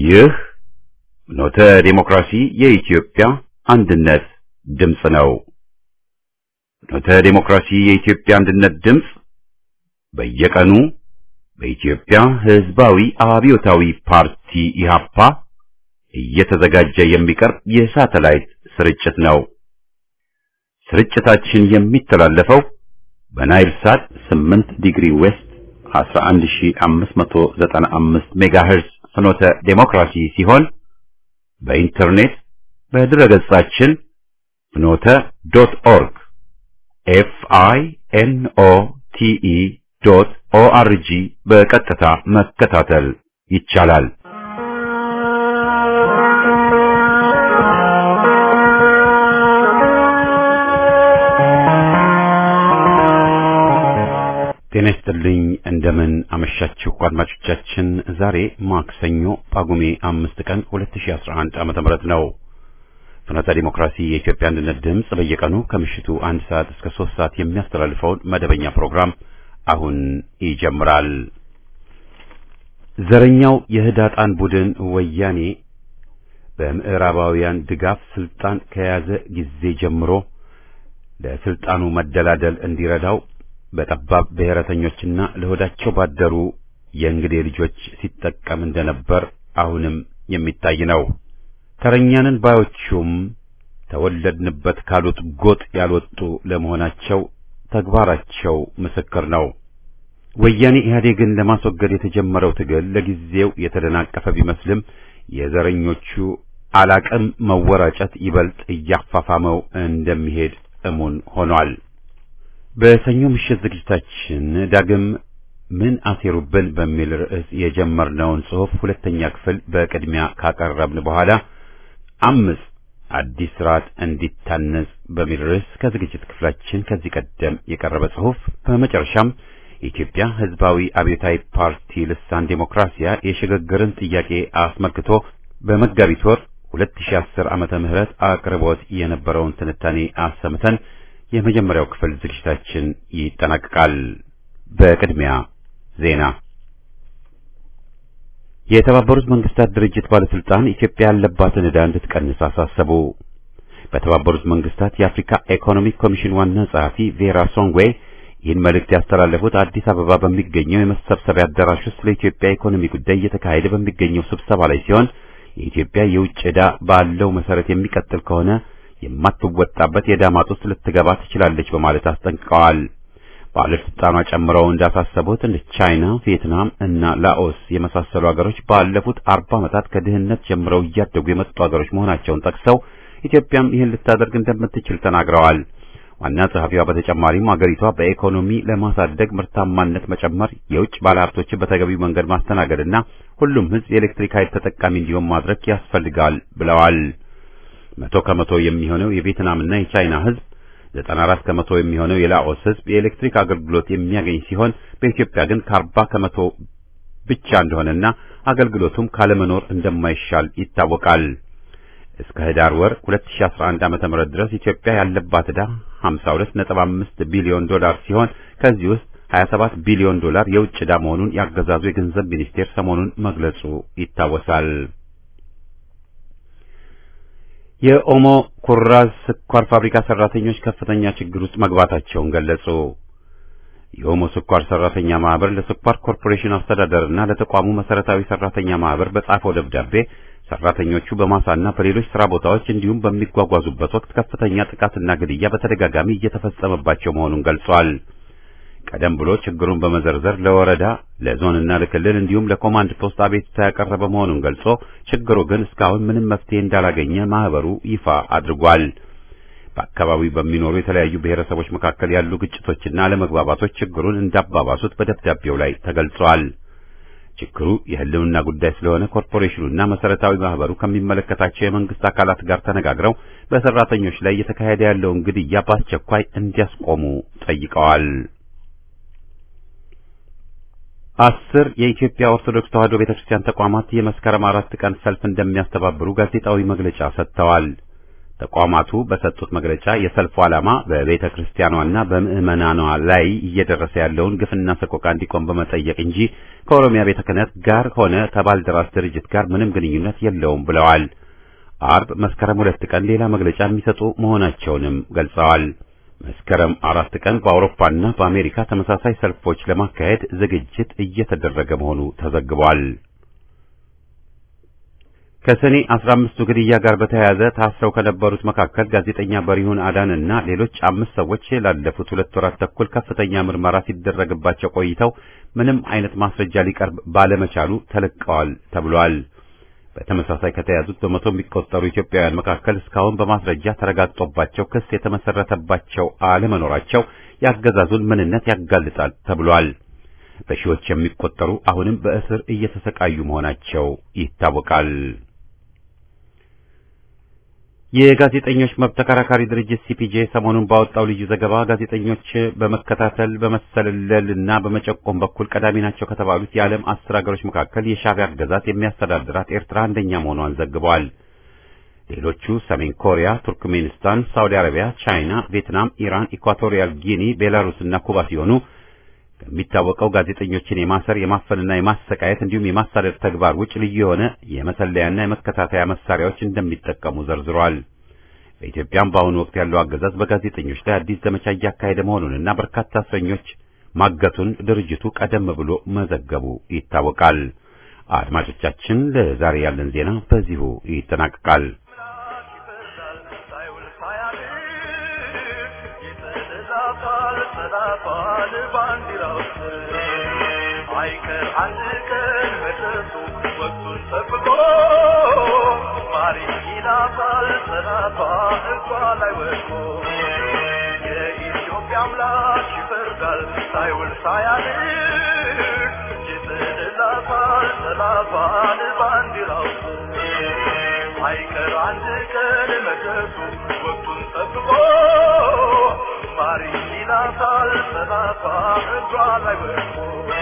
ይህ ኖተ ዴሞክራሲ የኢትዮጵያ አንድነት ድምፅ ነው። ኖተ ዴሞክራሲ የኢትዮጵያ አንድነት ድምፅ በየቀኑ በኢትዮጵያ ሕዝባዊ አብዮታዊ ፓርቲ ኢህአፓ እየተዘጋጀ የሚቀርብ የሳተላይት ስርጭት ነው። ስርጭታችን የሚተላለፈው በናይል ሳት 8 ዲግሪ ዌስት 11595 ሜጋሄርዝ ፍኖተ ዴሞክራሲ ሲሆን በኢንተርኔት በድረገጻችን ፍኖተ ዶት ኦርግ ኤፍ አይ ኤን ኦ ቲ ኢ ዶት ኦ አር ጂ በቀጥታ መከታተል ይቻላል። ጤና ይስጥልኝ። እንደምን አመሻችሁ አድማጮቻችን። ዛሬ ማክሰኞ ጳጉሜ አምስት ቀን 2011 ዓመተ ምህረት ነው። ፍኖተ ዲሞክራሲ የኢትዮጵያ አንድነት ድምፅ በየቀኑ ከምሽቱ አንድ ሰዓት እስከ ሶስት ሰዓት የሚያስተላልፈውን መደበኛ ፕሮግራም አሁን ይጀምራል። ዘረኛው የህዳጣን ቡድን ወያኔ በምዕራባውያን ድጋፍ ስልጣን ከያዘ ጊዜ ጀምሮ ለስልጣኑ መደላደል እንዲረዳው በጠባብ ብሔረተኞችና ለሆዳቸው ባደሩ የእንግዴ ልጆች ሲጠቀም እንደነበር አሁንም የሚታይ ነው። ተረኛንን ባዮቹም ተወለድንበት ካሉት ጎጥ ያልወጡ ለመሆናቸው ተግባራቸው ምስክር ነው። ወያኔ ኢህአዴግን ለማስወገድ የተጀመረው ትግል ለጊዜው የተደናቀፈ ቢመስልም የዘረኞቹ አላቅም መወራጨት ይበልጥ እያፋፋመው እንደሚሄድ እሙን ሆኗል። በሰኞ ምሽት ዝግጅታችን ዳግም ምን አሴሩብን በሚል ርዕስ የጀመርነውን ጽሑፍ ሁለተኛ ክፍል በቅድሚያ ካቀረብን በኋላ አምስት አዲስ ስርዓት እንዲታነጽ በሚል ርዕስ ከዝግጅት ክፍላችን ከዚህ ቀደም የቀረበ ጽሑፍ፣ በመጨረሻም የኢትዮጵያ ሕዝባዊ አብዮታዊ ፓርቲ ልሳን ዴሞክራሲያ የሽግግርን ጥያቄ አስመልክቶ በመጋቢት ወር 2010 ዓመተ ምህረት አቅርቦት የነበረውን ትንታኔ አሰምተን የመጀመሪያው ክፍል ዝግጅታችን ይጠናቀቃል። በቅድሚያ ዜና። የተባበሩት መንግስታት ድርጅት ባለስልጣን ኢትዮጵያ ያለባትን ዕዳ እንድትቀንስ አሳሰቡ። በተባበሩት መንግስታት የአፍሪካ ኢኮኖሚክ ኮሚሽን ዋና ጸሐፊ ቬራ ሶንግዌ ይህን መልእክት ያስተላለፉት አዲስ አበባ በሚገኘው የመሰብሰቢያ አዳራሽ ውስጥ ለኢትዮጵያ ኢኮኖሚ ጉዳይ እየተካሄደ በሚገኘው ስብሰባ ላይ ሲሆን የኢትዮጵያ የውጭ ዕዳ ባለው መሰረት የሚቀጥል ከሆነ የማትወጣበት የዕዳ ማጥ ውስጥ ልትገባ ትችላለች በማለት አስጠንቅቀዋል። ባለስልጣኗ ጨምረው እንዳሳሰቡት እንደ ቻይና፣ ቪየትናም እና ላኦስ የመሳሰሉ ሀገሮች ባለፉት አርባ ዓመታት ከድህነት ጀምረው እያደጉ የመጡ ሀገሮች መሆናቸውን ጠቅሰው ኢትዮጵያም ይህን ልታደርግ እንደምትችል ተናግረዋል። ዋና ጸሐፊዋ በተጨማሪም ሀገሪቷ በኢኮኖሚ ለማሳደግ ምርታማነት መጨመር፣ የውጭ ባለሀብቶችን በተገቢው መንገድ ማስተናገድና ሁሉም ሕዝብ የኤሌክትሪክ ኃይል ተጠቃሚ እንዲሆን ማድረግ ያስፈልጋል ብለዋል። መቶ ከመቶ የሚሆነው የቪየትናምና የቻይና ሕዝብ፣ ዘጠና አራት ከመቶ የሚሆነው የላኦስ ሕዝብ የኤሌክትሪክ አገልግሎት የሚያገኝ ሲሆን በኢትዮጵያ ግን ከአርባ ከመቶ ብቻ እንደሆነና አገልግሎቱም ካለመኖር እንደማይሻል ይታወቃል። እስከ ህዳር ወር 2011 ዓ.ም ድረስ ኢትዮጵያ ያለባት ዕዳ 52.5 ቢሊዮን ዶላር ሲሆን ከዚህ ውስጥ 27 ቢሊዮን ዶላር የውጭ ዕዳ መሆኑን ያገዛዙ የገንዘብ ሚኒስቴር ሰሞኑን መግለጹ ይታወሳል። የኦሞ ኩራዝ ስኳር ፋብሪካ ሰራተኞች ከፍተኛ ችግር ውስጥ መግባታቸውን ገለጹ። የኦሞ ስኳር ሰራተኛ ማህበር ለስኳር ኮርፖሬሽን አስተዳደርና ለተቋሙ መሰረታዊ ሰራተኛ ማህበር በጻፈው ደብዳቤ ሰራተኞቹ በማሳና በሌሎች ስራ ቦታዎች እንዲሁም በሚጓጓዙበት ወቅት ከፍተኛ ጥቃትና ግድያ በተደጋጋሚ እየተፈጸመባቸው መሆኑን ገልጿል። ቀደም ብሎ ችግሩን በመዘርዘር ለወረዳ ለዞንና ለክልል እንዲሁም ለኮማንድ ፖስት አቤቱታ ያቀረበ መሆኑን ገልጾ ችግሩ ግን እስካሁን ምንም መፍትሄ እንዳላገኘ ማህበሩ ይፋ አድርጓል። በአካባቢው በሚኖሩ የተለያዩ ብሔረሰቦች መካከል ያሉ ግጭቶችና አለመግባባቶች ችግሩን እንዳባባሱት በደብዳቤው ላይ ተገልጿል። ችግሩ የሕልውና ጉዳይ ስለሆነ ኮርፖሬሽኑና መሰረታዊ ማህበሩ ከሚመለከታቸው የመንግስት አካላት ጋር ተነጋግረው በሰራተኞች ላይ እየተካሄደ ያለውን ግድያ በአስቸኳይ እንዲያስቆሙ ጠይቀዋል። አስር የኢትዮጵያ ኦርቶዶክስ ተዋሕዶ ቤተክርስቲያን ተቋማት የመስከረም አራት ቀን ሰልፍ እንደሚያስተባብሩ ጋዜጣዊ መግለጫ ሰጥተዋል። ተቋማቱ በሰጡት መግለጫ የሰልፉ ዓላማ በቤተ ክርስቲያኗና በምዕመናኗ ላይ እየደረሰ ያለውን ግፍና ሰቆቃ እንዲቆም በመጠየቅ እንጂ ከኦሮሚያ ቤተ ክህነት ጋር ሆነ ከባልደራስ ድርጅት ጋር ምንም ግንኙነት የለውም ብለዋል። አርብ መስከረም ሁለት ቀን ሌላ መግለጫ የሚሰጡ መሆናቸውንም ገልጸዋል። መስከረም አራት ቀን በአውሮፓና በአሜሪካ ተመሳሳይ ሰልፎች ለማካሄድ ዝግጅት እየተደረገ መሆኑ ተዘግቧል። ከሰኔ 15ቱ ግድያ ጋር በተያያዘ ታስረው ከነበሩት መካከል ጋዜጠኛ በሪሁን አዳንና ሌሎች አምስት ሰዎች ላለፉት ሁለት ወራት ተኩል ከፍተኛ ምርመራ ሲደረግባቸው ቆይተው ምንም አይነት ማስረጃ ሊቀርብ ባለመቻሉ ተለቀዋል ተብሏል። በተመሳሳይ ከተያዙት በመቶ የሚቆጠሩ ኢትዮጵያውያን መካከል እስካሁን በማስረጃ ተረጋግጦባቸው ክስ የተመሰረተባቸው አለመኖራቸው ያገዛዙን ምንነት ያጋልጣል ተብሏል። በሺዎች የሚቆጠሩ አሁንም በእስር እየተሰቃዩ መሆናቸው ይታወቃል። የጋዜጠኞች መብት ተከራካሪ ድርጅት ሲፒጄ ሰሞኑን ባወጣው ልዩ ዘገባ ጋዜጠኞች በመከታተል በመሰለል እና በመጨቆም በኩል ቀዳሚ ናቸው ከተባሉት የዓለም አስር ሀገሮች መካከል የሻዕቢያ አገዛዝ የሚያስተዳድራት ኤርትራ አንደኛ መሆኗን ዘግበዋል። ሌሎቹ ሰሜን ኮሪያ፣ ቱርክሜኒስታን፣ ሳውዲ አረቢያ፣ ቻይና፣ ቪየትናም፣ ኢራን፣ ኢኳቶሪያል ጊኒ፣ ቤላሩስ እና ኩባ ሲሆኑ ከሚታወቀው ጋዜጠኞችን የማሰር የማፈንና የማሰቃየት እንዲሁም የማሳደድ ተግባር ውጭ ልዩ የሆነ የመሰለያና የመከታተያ መሳሪያዎች እንደሚጠቀሙ ዘርዝሯል። በኢትዮጵያም በአሁኑ ወቅት ያለው አገዛዝ በጋዜጠኞች ላይ አዲስ ዘመቻ እያካሄደ መሆኑንና በርካታ እስረኞች ማገቱን ድርጅቱ ቀደም ብሎ መዘገቡ ይታወቃል። አድማጮቻችን፣ ለዛሬ ያለን ዜና በዚሁ ይጠናቀቃል። አይቀር አንድ ቀን መድረሱ ወቅቱን ጠብቆ ማሪ ይላታል ሰላቷ እሷ ላይ ወድቆ የኢትዮጵያ አምላክ ይፈርዳል ሳይውል ሳያድር ይጥልላታል ሰላቷን ባንዲራው አይቀር አንድ ቀን መድረሱ ወቅቱን ጠብቆ ማሪ ይላታል ሰላቷ እጇ ላይ ወድቆ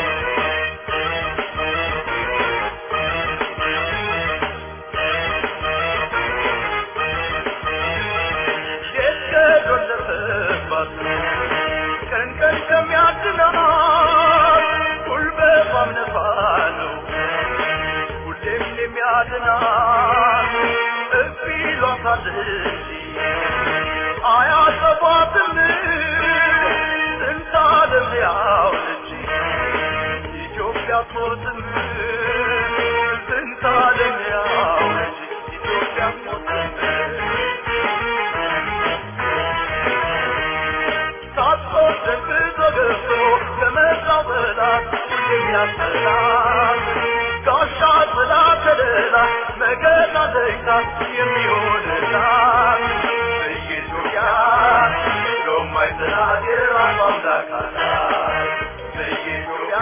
ቀን ቀን ከሚያድናት ጉልበቷም ነፋ ነው ሁሌም የሚያድናት እፍ ይሏታል እንጂ አያጠፏትም ስንት ዓለም ያውለች ኢትዮጵያ አትሞትም ስንት ዓለም ያውለች ኢትዮጵያ አትሞትም ሳትወደድ ተገብቶ ከመጣው ጠላት የሚያስጠላት ጋሻ ጥላ ከለላ መገዛ ዘይታ የሚሆንላት በኢትዮጵያ ሎማይጥላት የራሷ አምላክ አላት በኢትዮጵያ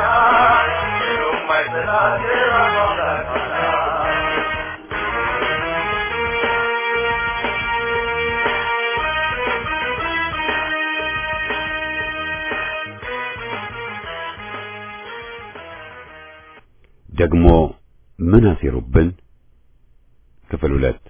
ሎማይጥላት የራሷ አምላክ አላት ደግሞ ምን አሴሩብን? ክፍል ሁለት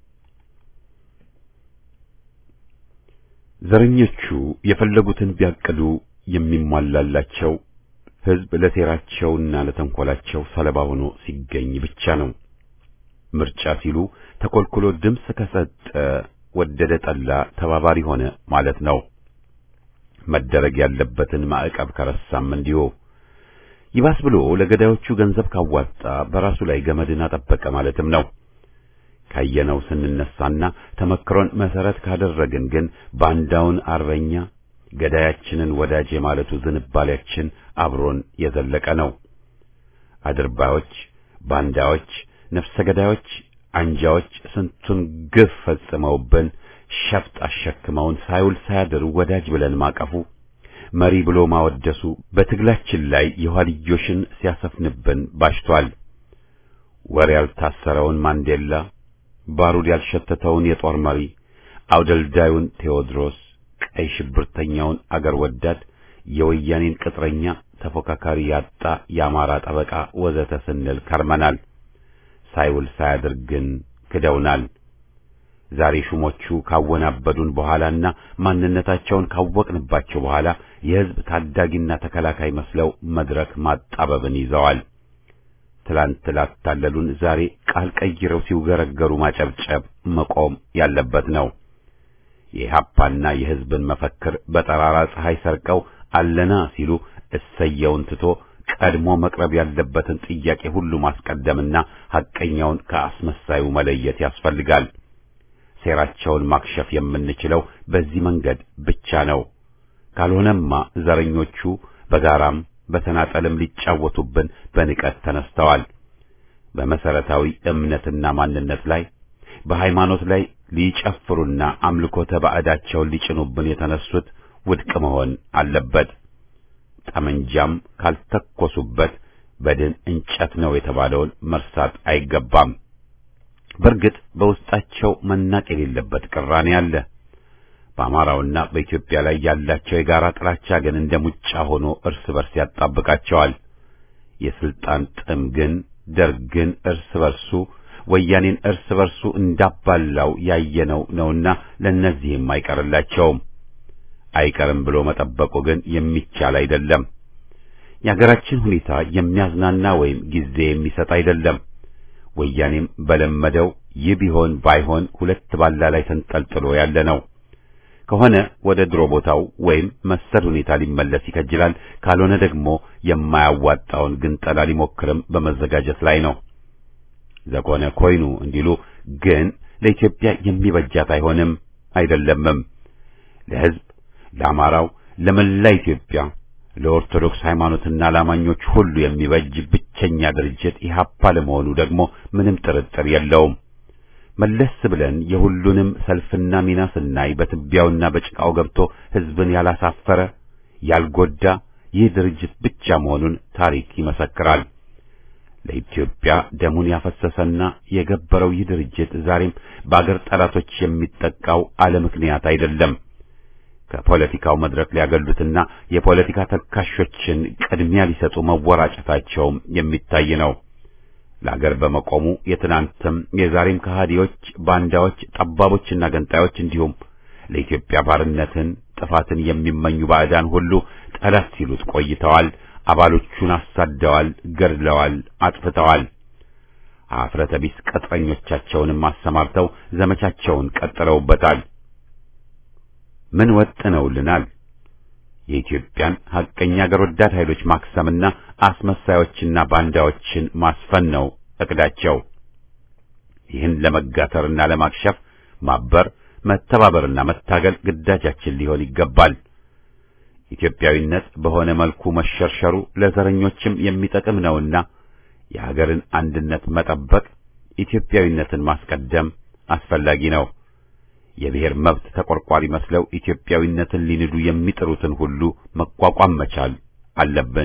ዘረኞቹ የፈለጉትን ቢያቅዱ የሚሟላላቸው ሕዝብ ለሴራቸውና ለተንኮላቸው ሰለባ ሆኖ ሲገኝ ብቻ ነው። ምርጫ ሲሉ ተኮልኩሎ ድምፅ ከሰጠ ወደደ ጠላ ተባባሪ ሆነ ማለት ነው። መደረግ ያለበትን ማዕቀብ ከረሳም እንዲሁ ይባስ ብሎ ለገዳዮቹ ገንዘብ ካዋጣ በራሱ ላይ ገመድን አጠበቀ ማለትም ነው። ካየነው ስንነሳና ተመክሮን መሰረት ካደረግን ግን ባንዳውን አርበኛ ገዳያችንን ወዳጅ የማለቱ ዝንባሌያችን አብሮን የዘለቀ ነው። አድርባዮች፣ ባንዳዎች፣ ነፍሰ ገዳዮች፣ አንጃዎች ስንቱን ግፍ ፈጽመውብን ሸፍጥ አሸክመውን ሳይውል ሳያድር ወዳጅ ብለን ማቀፉ መሪ ብሎ ማወደሱ በትግላችን ላይ የኋልዮሽን ሲያሰፍንብን ባሽቷል። ወር ያልታሰረውን ማንዴላ፣ ባሩድ ያልሸተተውን የጦር መሪ፣ አውደልዳዩን ቴዎድሮስ፣ ቀይ ሽብርተኛውን አገር ወዳድ፣ የወያኔን ቅጥረኛ ተፎካካሪ ያጣ የአማራ ጠበቃ ወዘተ ስንል ከርመናል። ሳይውል ሳያድር ግን ክደውናል። ዛሬ ሹሞቹ ካወናበዱን በኋላና ማንነታቸውን ካወቅንባቸው በኋላ የሕዝብ ታዳጊና ተከላካይ መስለው መድረክ ማጣበብን ይዘዋል። ትላንት ላታለሉን ዛሬ ቃል ቀይረው ሲውገረገሩ ማጨብጨብ መቆም ያለበት ነው። የኢህአፓና የሕዝብን መፈክር በጠራራ ፀሐይ ሰርቀው አለና ሲሉ እሰየውን ትቶ ቀድሞ መቅረብ ያለበትን ጥያቄ ሁሉ ማስቀደምና ሐቀኛውን ከአስመሳዩ መለየት ያስፈልጋል። ሴራቸውን ማክሸፍ የምንችለው በዚህ መንገድ ብቻ ነው። ካልሆነማ ዘረኞቹ በጋራም በተናጠልም ሊጫወቱብን በንቀት ተነስተዋል። በመሰረታዊ እምነትና ማንነት ላይ በሃይማኖት ላይ ሊጨፍሩና አምልኮተ ባዕዳቸውን ሊጭኑብን የተነሱት ውድቅ መሆን አለበት። ጠመንጃም ካልተኮሱበት በድን እንጨት ነው የተባለውን መርሳት አይገባም። በእርግጥ በውስጣቸው መናቅ የሌለበት ቅራኔ አለ። በአማራውና በኢትዮጵያ ላይ ያላቸው የጋራ ጥላቻ ግን እንደ ሙጫ ሆኖ እርስ በርስ ያጣብቃቸዋል። የስልጣን ጥም ግን ደርግን እርስ በርሱ ወያኔን እርስ በርሱ እንዳባላው ያየነው ነውና ለእነዚህም አይቀርላቸውም። አይቀርም ብሎ መጠበቁ ግን የሚቻል አይደለም። የሀገራችን ሁኔታ የሚያዝናና ወይም ጊዜ የሚሰጥ አይደለም። ወያኔም በለመደው ይህ ቢሆን ባይሆን ሁለት ባላ ላይ ተንጠልጥሎ ያለ ነው። ከሆነ ወደ ድሮ ቦታው ወይም መሰል ሁኔታ ሊመለስ ይከጅላል። ካልሆነ ደግሞ የማያዋጣውን ግንጠላ ሊሞክርም በመዘጋጀት ላይ ነው። ዘቆነ ኮይኑ እንዲሉ ግን ለኢትዮጵያ የሚበጃት አይሆንም አይደለምም። ለሕዝብ፣ ለአማራው፣ ለመላ ኢትዮጵያ፣ ለኦርቶዶክስ ሃይማኖትና ለአማኞች ሁሉ የሚበጅ ብቸኛ ድርጅት ኢህአፓ ለመሆኑ ደግሞ ምንም ጥርጥር የለውም። መለስ ብለን የሁሉንም ሰልፍና ሚና ስናይ በትቢያውና በጭቃው ገብቶ ሕዝብን ያላሳፈረ ያልጎዳ ይህ ድርጅት ብቻ መሆኑን ታሪክ ይመሰክራል። ለኢትዮጵያ ደሙን ያፈሰሰና የገበረው ይህ ድርጅት ዛሬም በአገር ጠላቶች የሚጠቃው አለ ምክንያት አይደለም። ከፖለቲካው መድረክ ሊያገሉትና የፖለቲካ ተካሾችን ቅድሚያ ሊሰጡ መወራጨታቸውም የሚታይ ነው። ለአገር በመቆሙ የትናንትም የዛሬም ከሃዲዎች፣ ባንዳዎች፣ ጠባቦችና ገንጣዮች እንዲሁም ለኢትዮጵያ ባርነትን፣ ጥፋትን የሚመኙ ባዕዳን ሁሉ ጠላት ሲሉት ቆይተዋል። አባሎቹን አሳደዋል፣ ገድለዋል፣ አጥፍተዋል። አፍረተ ቢስ ቅጥረኞቻቸውንም አሰማርተው ዘመቻቸውን ቀጥለውበታል። ምን ወጥነውልናል? የኢትዮጵያን ሐቀኛ አገር ወዳድ ኃይሎች ማክሰምና አስመሳዮችና ባንዳዎችን ማስፈን ነው እቅዳቸው። ይህን ለመጋተርና ለማክሸፍ ማበር፣ መተባበርና መታገል ግዳጃችን ሊሆን ይገባል። ኢትዮጵያዊነት በሆነ መልኩ መሸርሸሩ ለዘረኞችም የሚጠቅም ነውና የሀገርን አንድነት መጠበቅ፣ ኢትዮጵያዊነትን ማስቀደም አስፈላጊ ነው። የብሔር መብት ተቆርቋሪ መስለው ኢትዮጵያዊነትን ሊንዱ የሚጥሩትን ሁሉ መቋቋም መቻል አለብን።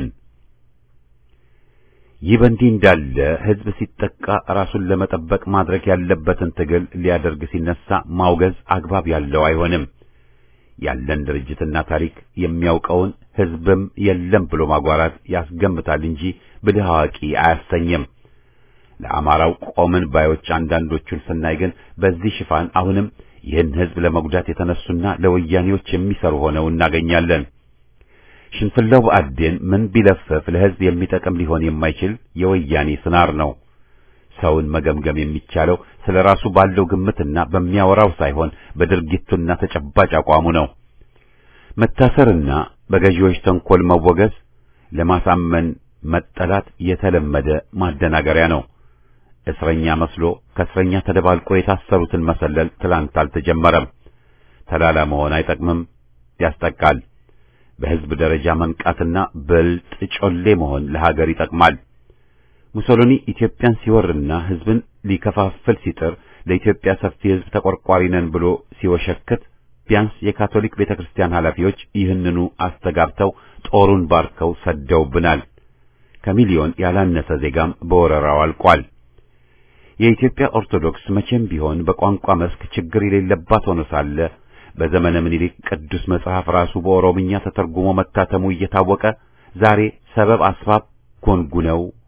ይህ በእንዲህ እንዳለ ሕዝብ ሲጠቃ ራሱን ለመጠበቅ ማድረግ ያለበትን ትግል ሊያደርግ ሲነሳ ማውገዝ አግባብ ያለው አይሆንም። ያለን ድርጅትና ታሪክ የሚያውቀውን ሕዝብም የለም ብሎ ማጓራት ያስገምታል እንጂ ብልህ አዋቂ አያሰኝም። ለአማራው ቆምን ባዮች አንዳንዶቹን ስናይ ግን በዚህ ሽፋን አሁንም ይህን ሕዝብ ለመጉዳት የተነሱና ለወያኔዎች የሚሰሩ ሆነው እናገኛለን። ሽንፍላው ብአዴን ምን ቢለፍፍ ለሕዝብ የሚጠቅም ሊሆን የማይችል የወያኔ ስናር ነው። ሰውን መገምገም የሚቻለው ስለ ራሱ ባለው ግምትና በሚያወራው ሳይሆን በድርጊቱና ተጨባጭ አቋሙ ነው። መታሰርና በገዢዎች ተንኮል መወገዝ፣ ለማሳመን መጠላት የተለመደ ማደናገሪያ ነው። እስረኛ መስሎ ከእስረኛ ተደባልቆ የታሰሩትን መሰለል ትላንት አልተጀመረም። ተላላ መሆን አይጠቅምም፣ ያስጠቃል። በሕዝብ ደረጃ መንቃትና ብልጥ ጮሌ መሆን ለሀገር ይጠቅማል። ሙሶሎኒ ኢትዮጵያን ሲወርና ሕዝብን ሊከፋፍል ሲጥር ለኢትዮጵያ ሰፊ ሕዝብ ተቆርቋሪ ነን ብሎ ሲወሸክት ቢያንስ የካቶሊክ ቤተክርስቲያን ኃላፊዎች ይህንኑ አስተጋብተው ጦሩን ባርከው ሰደውብናል። ከሚሊዮን ያላነሰ ዜጋም በወረራው አልቋል። የኢትዮጵያ ኦርቶዶክስ መቼም ቢሆን በቋንቋ መስክ ችግር የሌለባት ሆኖ ሳለ በዘመነ ምኒልክ ቅዱስ መጽሐፍ ራሱ በኦሮምኛ ተተርጉሞ መታተሙ እየታወቀ ዛሬ ሰበብ አስባብ ጎንጉነው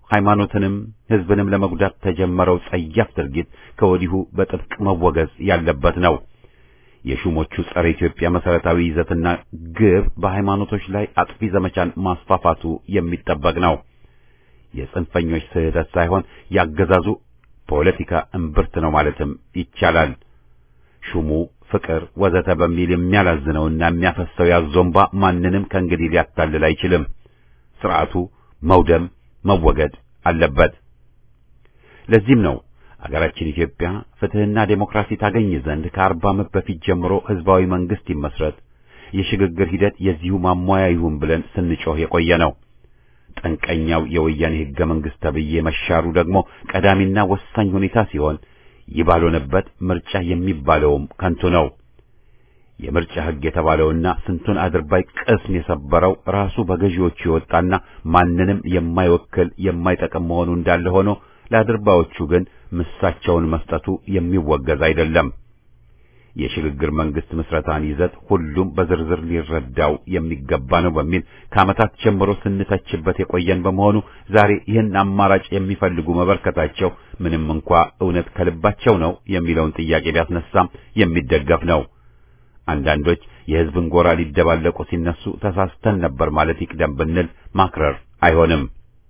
ሃይማኖትንም ሕዝብንም ለመጉዳት ተጀመረው ጸያፍ ድርጊት ከወዲሁ በጥብቅ መወገዝ ያለበት ነው። የሹሞቹ ጸረ ኢትዮጵያ መሰረታዊ ይዘትና ግብ በሃይማኖቶች ላይ አጥፊ ዘመቻን ማስፋፋቱ የሚጠበቅ ነው። የጽንፈኞች ስህተት ሳይሆን ያገዛዙ ፖለቲካ እምብርት ነው ማለትም ይቻላል። ሹሙ ፍቅር ወዘተ በሚል የሚያላዝነውና የሚያፈሰው ያዞምባ ማንንም ከእንግዲህ ሊያታልል አይችልም። ስርዓቱ መውደም መወገድ አለበት። ለዚህም ነው አገራችን ኢትዮጵያ ፍትህና ዴሞክራሲ ታገኝ ዘንድ ከአርባ ዓመት በፊት ጀምሮ ህዝባዊ መንግስት ይመስረት፣ የሽግግር ሂደት የዚሁ ማሟያ ይሁን ብለን ስንጮህ የቆየ ነው። ጠንቀኛው የወያኔ ህገ መንግስት ተብዬ መሻሩ ደግሞ ቀዳሚና ወሳኝ ሁኔታ ሲሆን ይህ ባልሆነበት ምርጫ የሚባለውም ከንቱ ነው። የምርጫ ህግ የተባለውና ስንቱን አድርባይ ቅስም የሰበረው ራሱ በገዢዎቹ የወጣና ማንንም የማይወክል የማይጠቅም መሆኑ እንዳለ ሆኖ ለአድርባዮቹ ግን ምሳቸውን መስጠቱ የሚወገዝ አይደለም። የሽግግር መንግስት ምስረታን ይዘት ሁሉም በዝርዝር ሊረዳው የሚገባ ነው በሚል ከዓመታት ጀምሮ ስንተችበት የቆየን በመሆኑ ዛሬ ይህን አማራጭ የሚፈልጉ መበርከታቸው ምንም እንኳ እውነት ከልባቸው ነው የሚለውን ጥያቄ ቢያስነሳም የሚደገፍ ነው። አንዳንዶች የህዝብን ጎራ ሊደባለቁ ሲነሱ ተሳስተን ነበር ማለት ይቅደም ብንል ማክረር አይሆንም።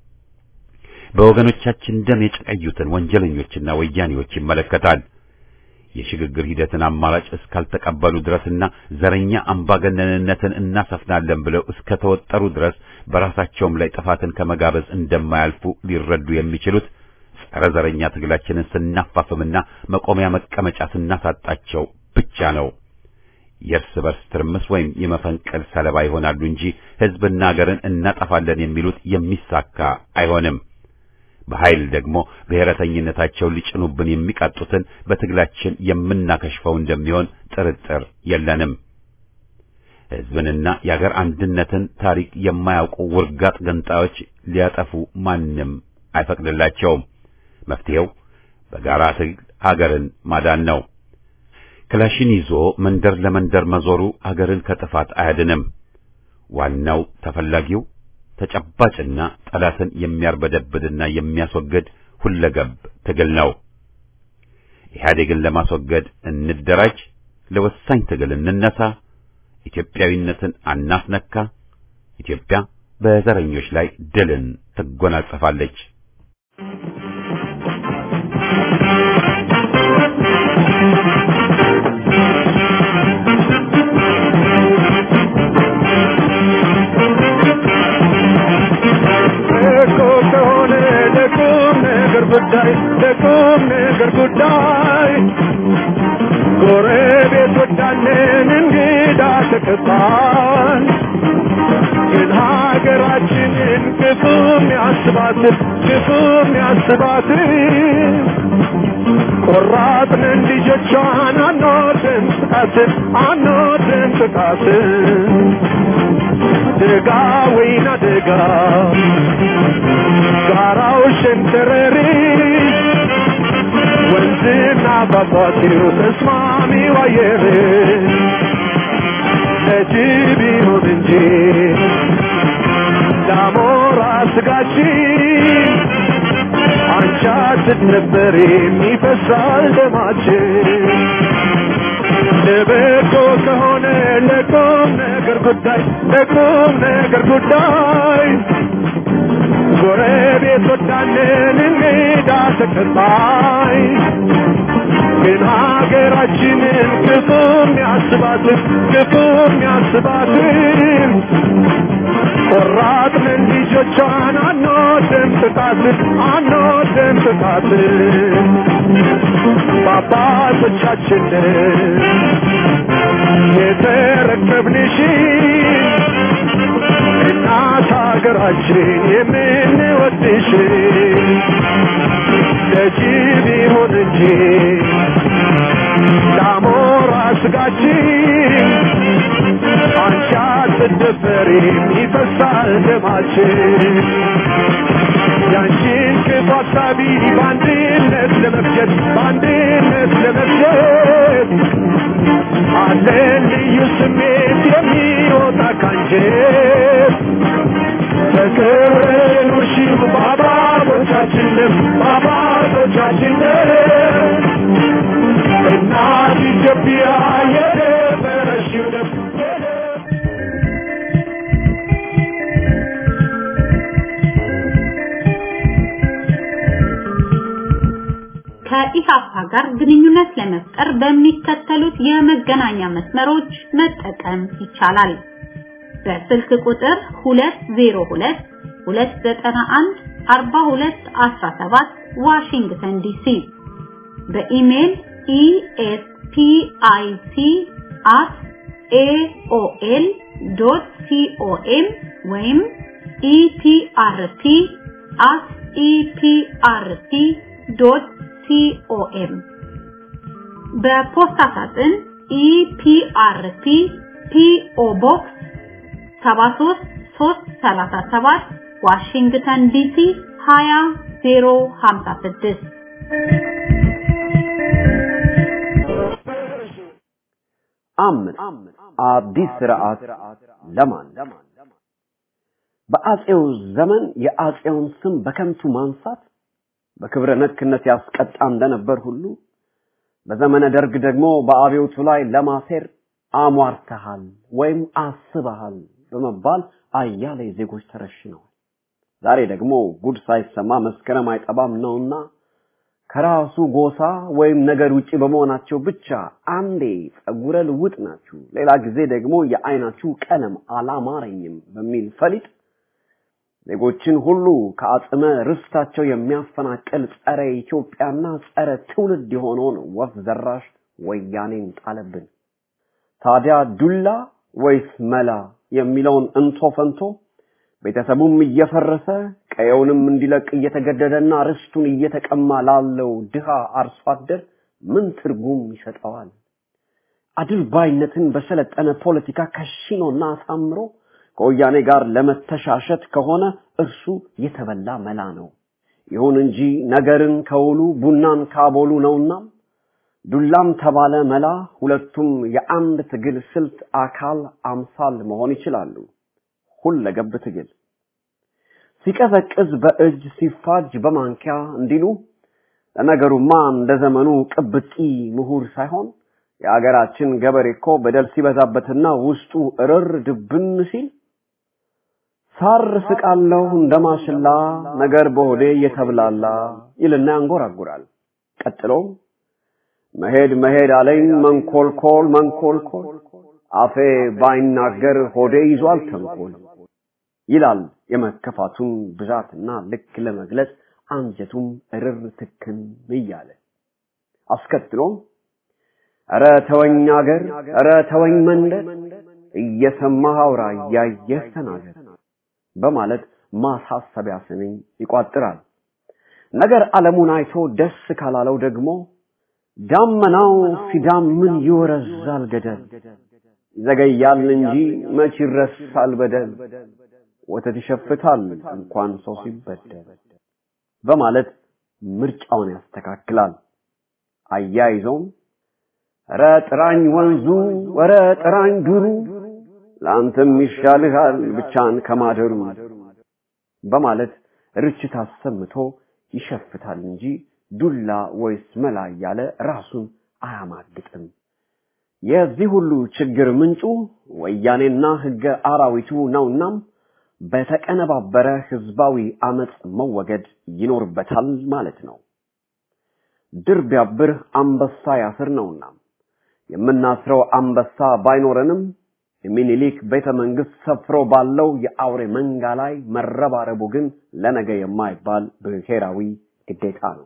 በወገኖቻችን ደም የጨቀዩትን ወንጀለኞችና ወያኔዎች ይመለከታል። የሽግግር ሂደትን አማራጭ እስካልተቀበሉ ድረስና ዘረኛ አምባገነንነትን እናሰፍናለን ብለው እስከ ተወጠሩ ድረስ በራሳቸውም ላይ ጥፋትን ከመጋበዝ እንደማያልፉ ሊረዱ የሚችሉት ጸረ ዘረኛ ትግላችንን ስናፋፍምና መቆሚያ መቀመጫ ስናሳጣቸው ብቻ ነው። የእርስ በርስ ትርምስ ወይም የመፈንቅል ሰለባ ይሆናሉ እንጂ ህዝብና ሀገርን እናጠፋለን የሚሉት የሚሳካ አይሆንም። በኃይል ደግሞ ብሔረተኝነታቸውን ሊጭኑብን የሚቃጡትን በትግላችን የምናከሽፈው እንደሚሆን ጥርጥር የለንም። ህዝብንና የአገር አንድነትን ታሪክ የማያውቁ ውርጋጥ ገንጣዮች ሊያጠፉ ማንም አይፈቅድላቸውም። መፍትሄው በጋራ ትግል አገርን ማዳን ነው። ክላሽን ይዞ መንደር ለመንደር መዞሩ አገርን ከጥፋት አያድንም። ዋናው ተፈላጊው ተጨባጭና ጠላትን የሚያርበደብድና የሚያስወግድ ሁለገብ ትግል ነው። ኢህአዴግን ለማስወገድ እንደራጅ፣ ለወሳኝ ትግል እንነሳ፣ ኢትዮጵያዊነትን አናስነካ። ኢትዮጵያ በዘረኞች ላይ ድልን ትጎናጸፋለች። ጉዳይ ለቁም ነገር ጉዳይ ጎረቤቶቻችን እንግዳ ተቀባል ግን ሀገራችንን ክፉም ያስባትን ክፉም ያስባትን ቆራጥንን ልጆቿን አንወድም ጥቃትን አንወድም ጥቃትን ደጋ ወይና ደጋ ጋራው ሸንተረሪ ወንዝና ፏፏቴው ተስማሚው አየር ለጅብ ይሁን እንጂ ለአሞራ ስጋችን አንቺ አትደበሪ የሚፈሳል ደማችን ለበጎ ከሆነ ለቁም ነገር ጉዳይ ለቁም ነገር ጉዳይ ጎረቤቶቻችን እንግዳ ተቀባይ ግን ሀገራችንን ክፉም ያስባትን ክፉም ያስባትን ቆራጥንን ልጆቿን አንወድም ጥቃትን አንወድም ጥቃትን በአባቶቻችንን የተረከብንሽን እናት ሀገራችን የምንወድሽ ለጅብ ይሁን እንጂ ለአሞራ ስጋችን አንቺ አትደፈሪም ይፈሳል ደማችን ያንቺን ክፉ ሀሳቢ በአንድነት ለመፍጀት በአንድነት ለመፍጀት አለን ልዩ ስሜት የሚወጣ ካንጀት ተከብረን ውሺው ባባቦ የአባቶቻችን ደም በአባቶቻችን ደም እናት ኢትዮጵያ የደፈረሽው ደም ከኢሃፓ ጋር ግንኙነት ለመፍጠር በሚከተሉት የመገናኛ መስመሮች መጠቀም ይቻላል። በስልክ ቁጥር 202 291 4217 ዋሽንግተን ዲሲ በኢሜል espic@aol.com ወይም eprp@eprp.com በፖስታ ሳጥን ኢፒአርፒ ፒኦ ቦክስ 73337 ዋሽንግተን ዲሲ 20056 አምስት አዲስ ስርዓት ለማን በአጼው ዘመን የአጼውን ስም በከንቱ ማንሳት በክብረ ነክነት ያስቀጣ እንደነበር ሁሉ በዘመነ ደርግ ደግሞ በአብዮቱ ላይ ለማሴር አሟርተሃል ወይም አስበሃል በመባል አያሌ ዜጎች ተረሽነዋል። ዛሬ ደግሞ ጉድ ሳይሰማ መስከረም አይጠባም ነውና ከራሱ ጎሳ ወይም ነገር ውጪ በመሆናቸው ብቻ አንዴ ጸጉረ ልውጥ ናችሁ፣ ሌላ ጊዜ ደግሞ የአይናችሁ ቀለም አላማረኝም በሚል ፈሊጥ ዜጎችን ሁሉ ከአጽመ ርስታቸው የሚያፈናቅል ጸረ ኢትዮጵያና ጸረ ትውልድ የሆነውን ወፍ ዘራሽ ወያኔን ጣለብን። ታዲያ ዱላ ወይስ መላ የሚለውን እንቶ ፈንቶ ቤተሰቡም እየፈረሰ ቀየውንም እንዲለቅ እየተገደደና ርስቱን እየተቀማ ላለው ድሃ አርሶ አደር ምን ትርጉም ይሰጠዋል? አድልባይነትን በሰለጠነ ፖለቲካ ከሽኖና አሳምሮ ከወያኔ ጋር ለመተሻሸት ከሆነ እርሱ የተበላ መላ ነው። ይሁን እንጂ ነገርን ከውሉ ቡናን ካቦሉ ነውና ዱላም ተባለ መላ ሁለቱም የአንድ ትግል ስልት አካል አምሳል መሆን ይችላሉ። ሁለገብ ትግል ሲቀዘቅዝ በእጅ ሲፋጅ በማንኪያ እንዲሉ ለነገሩማ እንደ ዘመኑ ቅብጢ ምሁር ሳይሆን የአገራችን ገበሬ እኮ በደል ሲበዛበትና ውስጡ እርር ድብን ሲል ሳር ስቃለሁ እንደማሽላ ነገር በሆዴ እየተብላላ ይልና ያንጎራጉራል። ቀጥሎም መሄድ መሄድ አለኝ መንኮልኮል መንኮልኮል አፌ ባይናገር ሆዴ ይዟል ተንኮል ይላል የመከፋቱን ብዛትና ልክ ለመግለጽ አንጀቱም እርር ትክን እያለ አስከትሎም ኧረ ተወኝ አገር ኧረ ተወኝ መንደር እየሰማህ አውራ እያየህ ተናገር በማለት ማሳሰቢያ ስንኝ ይቋጥራል። ነገር ዓለሙን አይቶ ደስ ካላለው ደግሞ ዳመናው ሲዳምን ይወረዛል ገደል ይዘገያል እንጂ መች ይረሳል በደል ወተት ይሸፍታል እንኳን ሰው ሲበደል በማለት ምርጫውን ያስተካክላል። አያይዘውም ኧረ ጥራኝ ወንዙ ኧረ ጥራኝ ዱሩ ለአንተም ይሻልሃል ብቻን ከማደሩ በማለት ርችት አሰምቶ ይሸፍታል እንጂ ዱላ ወይስ መላ እያለ ራሱን አያማግጥም። የዚህ ሁሉ ችግር ምንጩ ወያኔና ህገ አራዊቱ ነውናም በተቀነባበረ ህዝባዊ አመፅ መወገድ ይኖርበታል ማለት ነው። ድር ቢያብር አንበሳ ያስር ነውና የምናስረው አንበሳ ባይኖረንም የሚኒሊክ ቤተ መንግስት ሰፍሮ ባለው የአውሬ መንጋ ላይ መረባረቡ ግን ለነገ የማይባል ብሔራዊ ግዴታ ነው።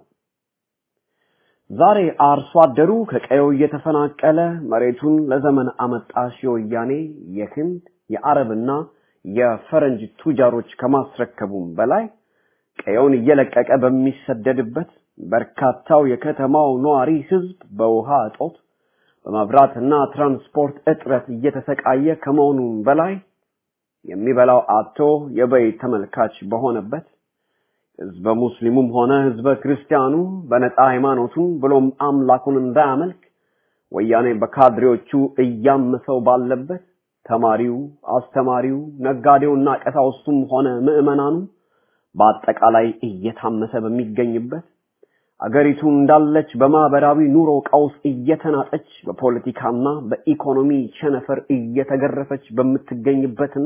ዛሬ አርሶ አደሩ ከቀየው እየተፈናቀለ መሬቱን ለዘመን አመጣሽ የወያኔ የህንድ የአረብና የፈረንጅ ቱጃሮች ከማስረከቡም በላይ ቀየውን እየለቀቀ በሚሰደድበት በርካታው የከተማው ነዋሪ ህዝብ በውሃ እጦት በመብራትና ትራንስፖርት እጥረት እየተሰቃየ ከመሆኑም በላይ የሚበላው አጥቶ የበይ ተመልካች በሆነበት ህዝበ ሙስሊሙም ሆነ ህዝበ ክርስቲያኑ በነፃ ሃይማኖቱን ብሎም አምላኩን እንዳያመልክ ወያኔ በካድሬዎቹ እያመሰው ባለበት ተማሪው፣ አስተማሪው፣ ነጋዴውና ቀሳውስቱም ሆነ ምዕመናኑ በአጠቃላይ እየታመሰ በሚገኝበት አገሪቱ እንዳለች በማህበራዊ ኑሮ ቀውስ እየተናጠች በፖለቲካና በኢኮኖሚ ቸነፈር እየተገረፈች በምትገኝበትና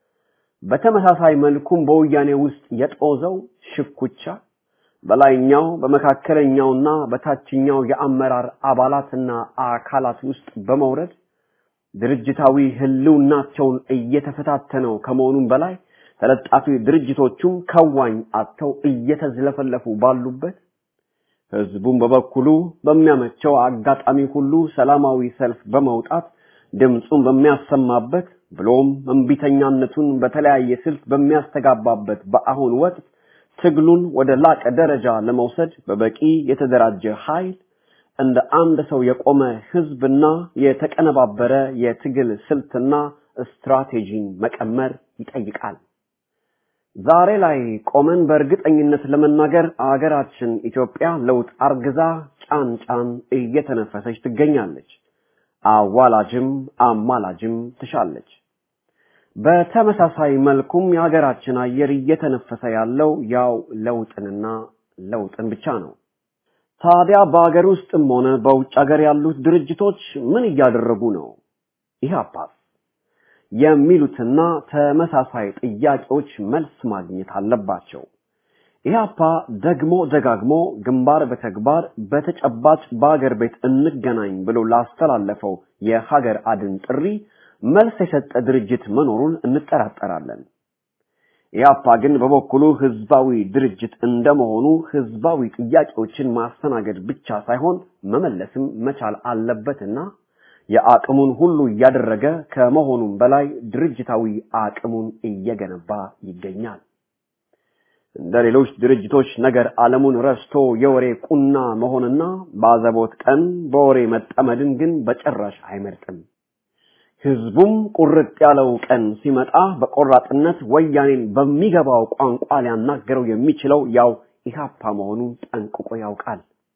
በተመሳሳይ መልኩም በወያኔ ውስጥ የጦዘው ሽኩቻ በላይኛው በመካከለኛውና በታችኛው የአመራር አባላትና አካላት ውስጥ በመውረድ ድርጅታዊ ህልውናቸውን እየተፈታተነው ከመሆኑም በላይ ተለጣፊ ድርጅቶቹም ከዋኝ አጥተው እየተዝለፈለፉ ባሉበት ህዝቡም በበኩሉ በሚያመቸው አጋጣሚ ሁሉ ሰላማዊ ሰልፍ በመውጣት ድምፁን በሚያሰማበት ብሎም እምቢተኛነቱን በተለያየ ስልት በሚያስተጋባበት በአሁን ወቅት ትግሉን ወደ ላቀ ደረጃ ለመውሰድ በበቂ የተደራጀ ኃይል እንደ አንድ ሰው የቆመ ህዝብና የተቀነባበረ የትግል ስልትና ስትራቴጂን መቀመር ይጠይቃል። ዛሬ ላይ ቆመን በእርግጠኝነት ለመናገር አገራችን ኢትዮጵያ ለውጥ አርግዛ ጫን ጫን እየተነፈሰች ትገኛለች። አዋላጅም አማላጅም ትሻለች። በተመሳሳይ መልኩም የሀገራችን አየር እየተነፈሰ ያለው ያው ለውጥንና ለውጥን ብቻ ነው። ታዲያ በሀገር ውስጥም ሆነ በውጭ ሀገር ያሉት ድርጅቶች ምን እያደረጉ ነው? ኢህአፓስ የሚሉትና ተመሳሳይ ጥያቄዎች መልስ ማግኘት አለባቸው። ኢህአፓ ደግሞ ደጋግሞ ግንባር በተግባር በተጨባጭ በሀገር ቤት እንገናኝ ብሎ ላስተላለፈው የሀገር አድን ጥሪ መልስ የሰጠ ድርጅት መኖሩን እንጠራጠራለን። ኢህአፓ ግን በበኩሉ ህዝባዊ ድርጅት እንደመሆኑ ህዝባዊ ጥያቄዎችን ማስተናገድ ብቻ ሳይሆን መመለስም መቻል አለበትና የአቅሙን ሁሉ እያደረገ ከመሆኑም በላይ ድርጅታዊ አቅሙን እየገነባ ይገኛል። እንደ ሌሎች ድርጅቶች ነገር ዓለሙን ረስቶ የወሬ ቁና መሆንና በአዘቦት ቀን በወሬ መጠመድን ግን በጭራሽ አይመርጥም። ህዝቡም ቁርጥ ያለው ቀን ሲመጣ በቆራጥነት ወያኔን በሚገባው ቋንቋ ሊያናገረው የሚችለው ያው ኢህአፓ መሆኑን ጠንቅቆ ያውቃል።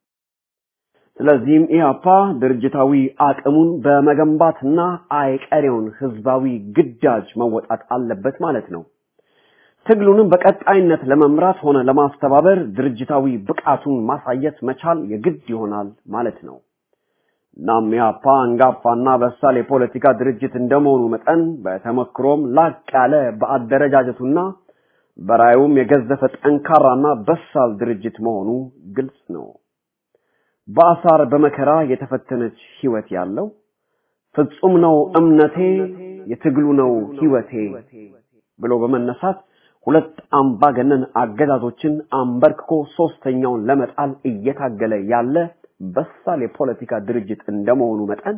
ስለዚህም ኢህአፓ ድርጅታዊ አቅሙን በመገንባትና አይቀሬውን ህዝባዊ ግዳጅ መወጣት አለበት ማለት ነው። ትግሉንም በቀጣይነት ለመምራት ሆነ ለማስተባበር ድርጅታዊ ብቃቱን ማሳየት መቻል የግድ ይሆናል ማለት ነው። እናም ኢህአፓ አንጋፋና በሳል የፖለቲካ ድርጅት እንደመሆኑ መጠን በተመክሮም ላቅ ያለ በአደረጃጀቱና በራዩም የገዘፈ ጠንካራና በሳል ድርጅት መሆኑ ግልጽ ነው። በአሳር በመከራ የተፈተነች ህይወት ያለው ፍጹም ነው እምነቴ የትግሉ ነው ህይወቴ ብሎ በመነሳት ሁለት አምባገነን አገዛዞችን አንበርክኮ ሶስተኛውን ለመጣል እየታገለ ያለ በሳል የፖለቲካ ድርጅት እንደመሆኑ መጠን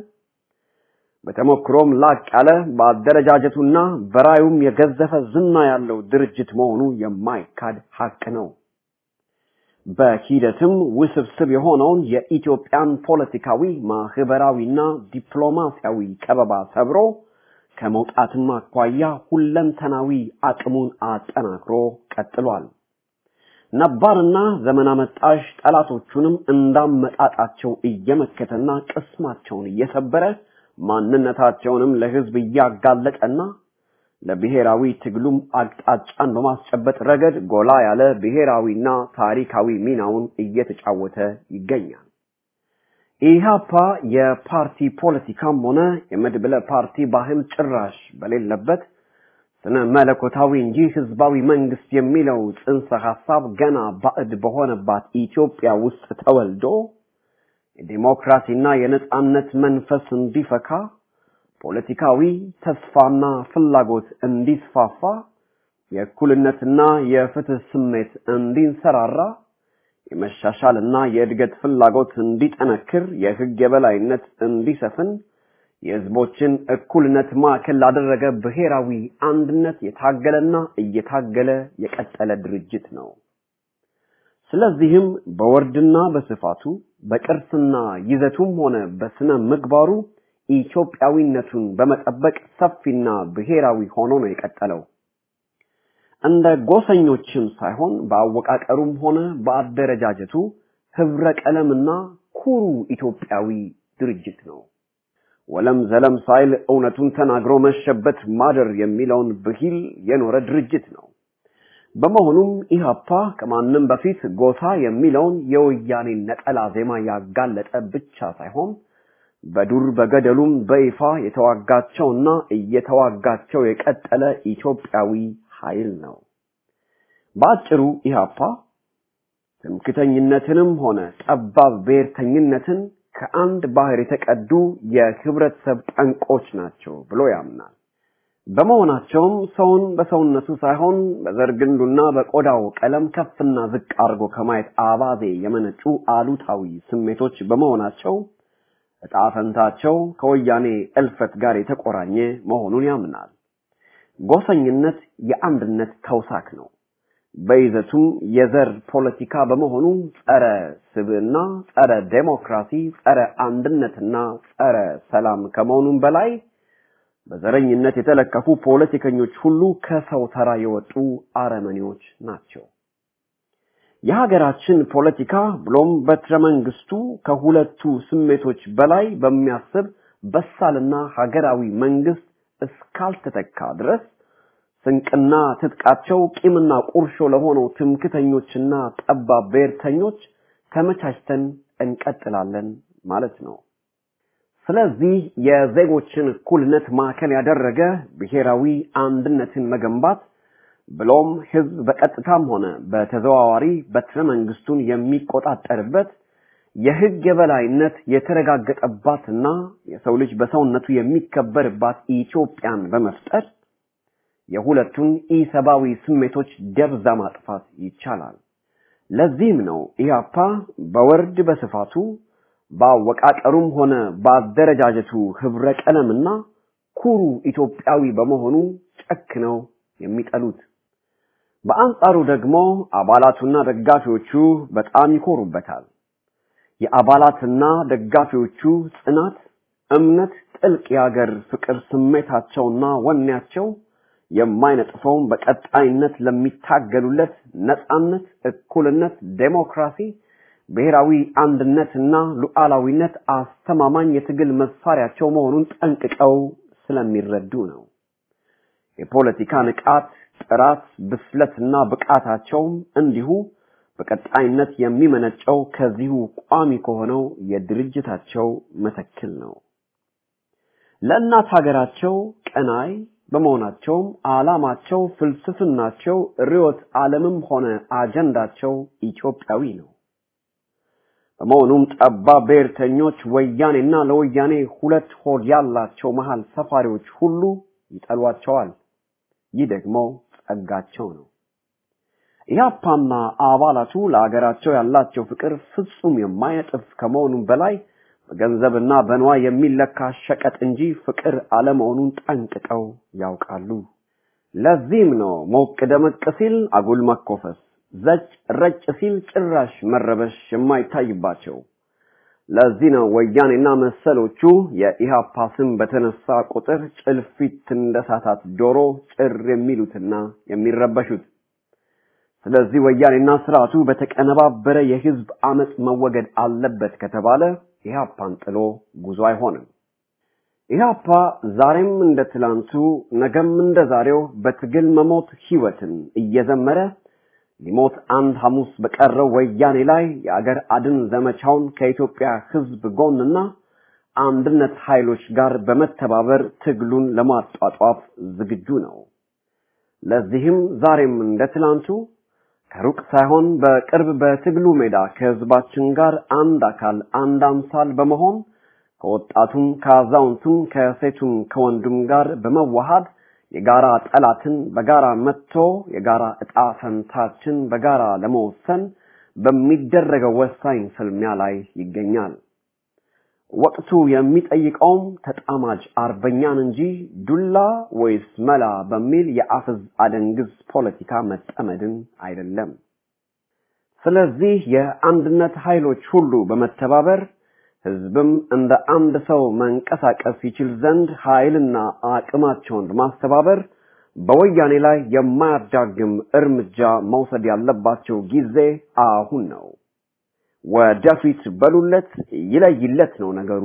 በተሞክሮም ላቅ ያለ በአደረጃጀቱና በራዩም የገዘፈ ዝና ያለው ድርጅት መሆኑ የማይካድ ሀቅ ነው። በሂደትም ውስብስብ የሆነውን የኢትዮጵያን ፖለቲካዊ ማህበራዊና ዲፕሎማሲያዊ ከበባ ሰብሮ ከመውጣትም አኳያ ሁለንተናዊ አቅሙን አጠናክሮ ቀጥሏል። ነባርና ዘመን አመጣሽ ጠላቶቹንም እንዳመጣጣቸው እየመከተና ቅስማቸውን እየሰበረ ማንነታቸውንም ለህዝብ እያጋለጠና ለብሔራዊ ትግሉም አቅጣጫን በማስጨበጥ ረገድ ጎላ ያለ ብሔራዊና ታሪካዊ ሚናውን እየተጫወተ ይገኛል። ኢህአፓ የፓርቲ ፖለቲካም ሆነ የመድብለ ፓርቲ ባህል ጭራሽ በሌለበት ስነ መለኮታዊ እንጂ ህዝባዊ መንግስት የሚለው ጽንሰ ሐሳብ ገና ባዕድ በሆነባት ኢትዮጵያ ውስጥ ተወልዶ የዲሞክራሲና የነጻነት መንፈስ እንዲፈካ ፖለቲካዊ ተስፋና ፍላጎት እንዲስፋፋ የእኩልነትና የፍትህ ስሜት እንዲንሰራራ የመሻሻልና የእድገት ፍላጎት እንዲጠነክር የህግ የበላይነት እንዲሰፍን የህዝቦችን እኩልነት ማዕከል ላደረገ ብሔራዊ አንድነት የታገለና እየታገለ የቀጠለ ድርጅት ነው። ስለዚህም በወርድና በስፋቱ በቅርስና ይዘቱም ሆነ በስነ ምግባሩ ኢትዮጵያዊነቱን በመጠበቅ ሰፊና ብሔራዊ ሆኖ ነው የቀጠለው። እንደ ጎሰኞችም ሳይሆን በአወቃቀሩም ሆነ በአደረጃጀቱ ህብረ ቀለምና ኩሩ ኢትዮጵያዊ ድርጅት ነው። ወለም ዘለም ሳይል እውነቱን ተናግሮ መሸበት ማደር የሚለውን ብሂል የኖረ ድርጅት ነው። በመሆኑም ኢህአፓ ከማንም በፊት ጎሳ የሚለውን የወያኔ ነጠላ ዜማ ያጋለጠ ብቻ ሳይሆን በዱር በገደሉም በይፋ የተዋጋቸውና እየተዋጋቸው የቀጠለ ኢትዮጵያዊ ኃይል ነው። በአጭሩ ኢህአፓ ትምክተኝነትንም ሆነ ጠባብ ብሔርተኝነትን ከአንድ ባህር የተቀዱ የህብረተሰብ ጠንቆች ናቸው ብሎ ያምናል። በመሆናቸውም ሰውን በሰውነቱ ሳይሆን በዘር ግንዱና በቆዳው ቀለም ከፍና ዝቅ አድርጎ ከማየት አባዜ የመነጩ አሉታዊ ስሜቶች በመሆናቸው እጣ ፈንታቸው ከወያኔ እልፈት ጋር የተቆራኘ መሆኑን ያምናል። ጎሰኝነት የአንድነት ተውሳክ ነው። በይዘቱም የዘር ፖለቲካ በመሆኑ ጸረ ስብዕና፣ ጸረ ዴሞክራሲ፣ ጸረ አንድነትና ጸረ ሰላም ከመሆኑም በላይ በዘረኝነት የተለከፉ ፖለቲከኞች ሁሉ ከሰው ተራ የወጡ አረመኔዎች ናቸው። የሀገራችን ፖለቲካ ብሎም በትረ መንግስቱ ከሁለቱ ስሜቶች በላይ በሚያስብ በሳልና ሀገራዊ መንግስት እስካልተተካ ድረስ ስንቅና ትጥቃቸው ቂምና ቁርሾ ለሆነው ትምክተኞችና ጠባብ ብሔርተኞች ተመቻችተን እንቀጥላለን ማለት ነው። ስለዚህ የዜጎችን እኩልነት ማዕከል ያደረገ ብሔራዊ አንድነትን መገንባት ብሎም ህዝብ በቀጥታም ሆነ በተዘዋዋሪ በትረ መንግስቱን የሚቆጣጠርበት የህግ የበላይነት የተረጋገጠባትና የሰው ልጅ በሰውነቱ የሚከበርባት ኢትዮጵያን በመፍጠር የሁለቱን ኢሰብአዊ ስሜቶች ደብዛ ማጥፋት ይቻላል። ለዚህም ነው ኢህአፓ በወርድ በስፋቱ በአወቃቀሩም ሆነ በአደረጃጀቱ ህብረ ቀለምና ኩሩ ኢትዮጵያዊ በመሆኑ ጨክነው የሚጠሉት። በአንጻሩ ደግሞ አባላቱና ደጋፊዎቹ በጣም ይኮሩበታል። የአባላትና ደጋፊዎቹ ጽናት፣ እምነት፣ ጥልቅ የሀገር ፍቅር ስሜታቸውና ወኔያቸው የማይነጥፈውን በቀጣይነት ለሚታገሉለት ነጻነት፣ እኩልነት፣ ዴሞክራሲ፣ ብሔራዊ አንድነትና ሉዓላዊነት አስተማማኝ የትግል መሳሪያቸው መሆኑን ጠንቅቀው ስለሚረዱ ነው። የፖለቲካ ንቃት፣ ጥራት፣ ብስለትና ብቃታቸውም እንዲሁ በቀጣይነት የሚመነጨው ከዚሁ ቋሚ ከሆነው የድርጅታቸው መተክል ነው። ለእናት ሀገራቸው ቀናይ በመሆናቸውም ዓላማቸው፣ ፍልስፍናቸው፣ ርዕዮተ ዓለምም ሆነ አጀንዳቸው ኢትዮጵያዊ ነው። በመሆኑም ጠባብ ብሔርተኞች ወያኔና ለወያኔ ሁለት ሆድ ያላቸው መሃል ሰፋሪዎች ሁሉ ይጠሏቸዋል። ይህ ደግሞ ጸጋቸው ነው። ኢህአፓና አባላቱ ለአገራቸው ያላቸው ፍቅር ፍጹም የማይነጥፍ ከመሆኑም በላይ በገንዘብና በንዋይ የሚለካ ሸቀጥ እንጂ ፍቅር አለመሆኑን ጠንቅቀው ያውቃሉ። ለዚህም ነው ሞቅ ደመቅ ሲል አጉል መኮፈስ፣ ዘጭ ረጭ ሲል ጭራሽ መረበሽ የማይታይባቸው። ለዚህ ነው ወያኔና መሰሎቹ የኢህአፓ ስም በተነሳ ቁጥር ጭልፊት እንደሳታት ዶሮ ጭር የሚሉትና የሚረበሹት። ስለዚህ ወያኔና ስርዓቱ በተቀነባበረ የህዝብ አመፅ መወገድ አለበት ከተባለ ኢህአፓን ጥሎ ጉዞ አይሆንም። ኢህአፓ ዛሬም እንደ ትላንቱ ነገም እንደ ዛሬው በትግል መሞት ህይወትን እየዘመረ ሊሞት አንድ ሐሙስ በቀረው ወያኔ ላይ የአገር አድን ዘመቻውን ከኢትዮጵያ ህዝብ ጎንና አንድነት ኃይሎች ጋር በመተባበር ትግሉን ለማጧጧፍ ዝግጁ ነው። ለዚህም ዛሬም እንደ ትላንቱ ከሩቅ ሳይሆን በቅርብ በትግሉ ሜዳ ከህዝባችን ጋር አንድ አካል አንድ አምሳል በመሆን ከወጣቱም ከአዛውንቱም ከሴቱም ከወንዱም ጋር በመዋሃድ የጋራ ጠላትን በጋራ መጥቶ የጋራ እጣ ፈንታችን በጋራ ለመወሰን በሚደረገው ወሳኝ ፍልሚያ ላይ ይገኛል። ወቅቱ የሚጠይቀውም ተጣማጅ አርበኛን እንጂ ዱላ ወይስ መላ በሚል የአፍዝ አደንግዝ ፖለቲካ መጠመድን አይደለም። ስለዚህ የአንድነት ኃይሎች ሁሉ በመተባበር ህዝብም እንደ አንድ ሰው መንቀሳቀስ ይችል ዘንድ ኃይልና አቅማቸውን በማስተባበር በወያኔ ላይ የማያዳግም እርምጃ መውሰድ ያለባቸው ጊዜ አሁን ነው። ወደፊት በሉለት፣ ይለይለት ነው ነገሩ።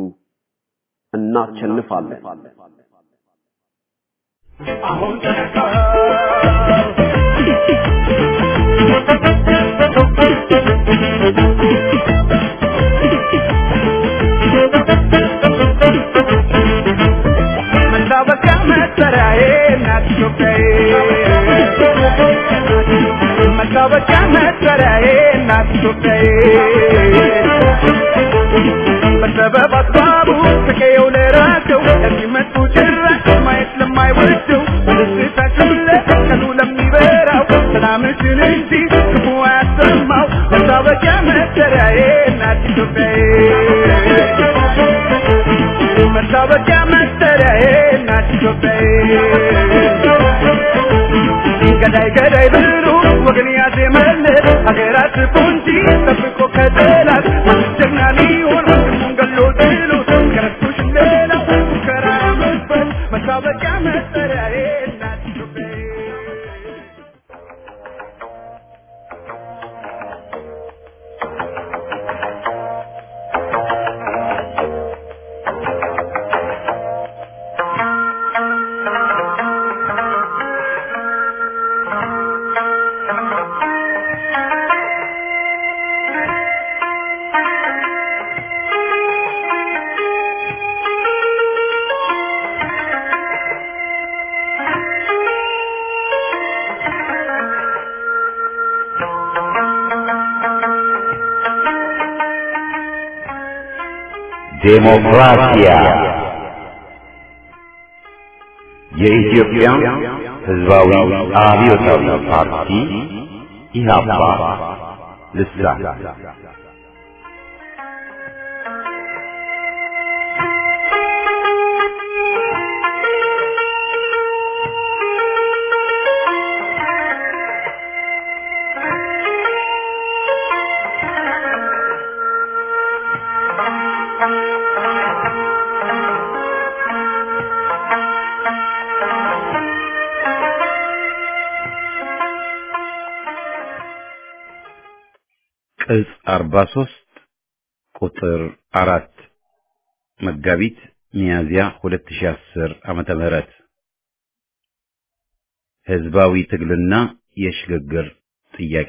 እናሸንፋለን። አሁን ተነሳ መታወቂያ መጠሪያዬ እናት ኢትዮጵያዬ መታወቂያ መጠሪያዬ እናት ኢትዮጵያዬ በሰበብ አስባቡ ከቀየው ለራቀው ለሚመጡ ጭራሽ ማየት ለማይወደው በደስታችን ለቀኑ ለሚበራው ሰላምሽን እንጂ ክፉ አያሰማው መታወቂያ መጠሪያዬ እናት ኢትዮጵያዬ መታወቂያ መጠሪያዬ እናት ኢትዮጵያዬ ገዳይ ገዳይ ብሎ ወገን ያዜመለት ሀገራት ቁንጂ ጠብቆ ከጠላት ጀግና ሊሆን ወንድሙን ገሎ ጥሎ ከረቶች ሌላው ሙከራ መስፈል መታወቂያ መጠሪያዬ እናት ኢትዮጵያዬ ዴሞክራሲያ የኢትዮጵያ ሕዝባዊ አብዮታዊ ፓርቲ ኢህአፓ ልሳን ቅጽ 43 ቁጥር አራት መጋቢት ሚያዝያ 2010 ዓመተ ምህረት ህዝባዊ ትግልና የሽግግር ጥያቄ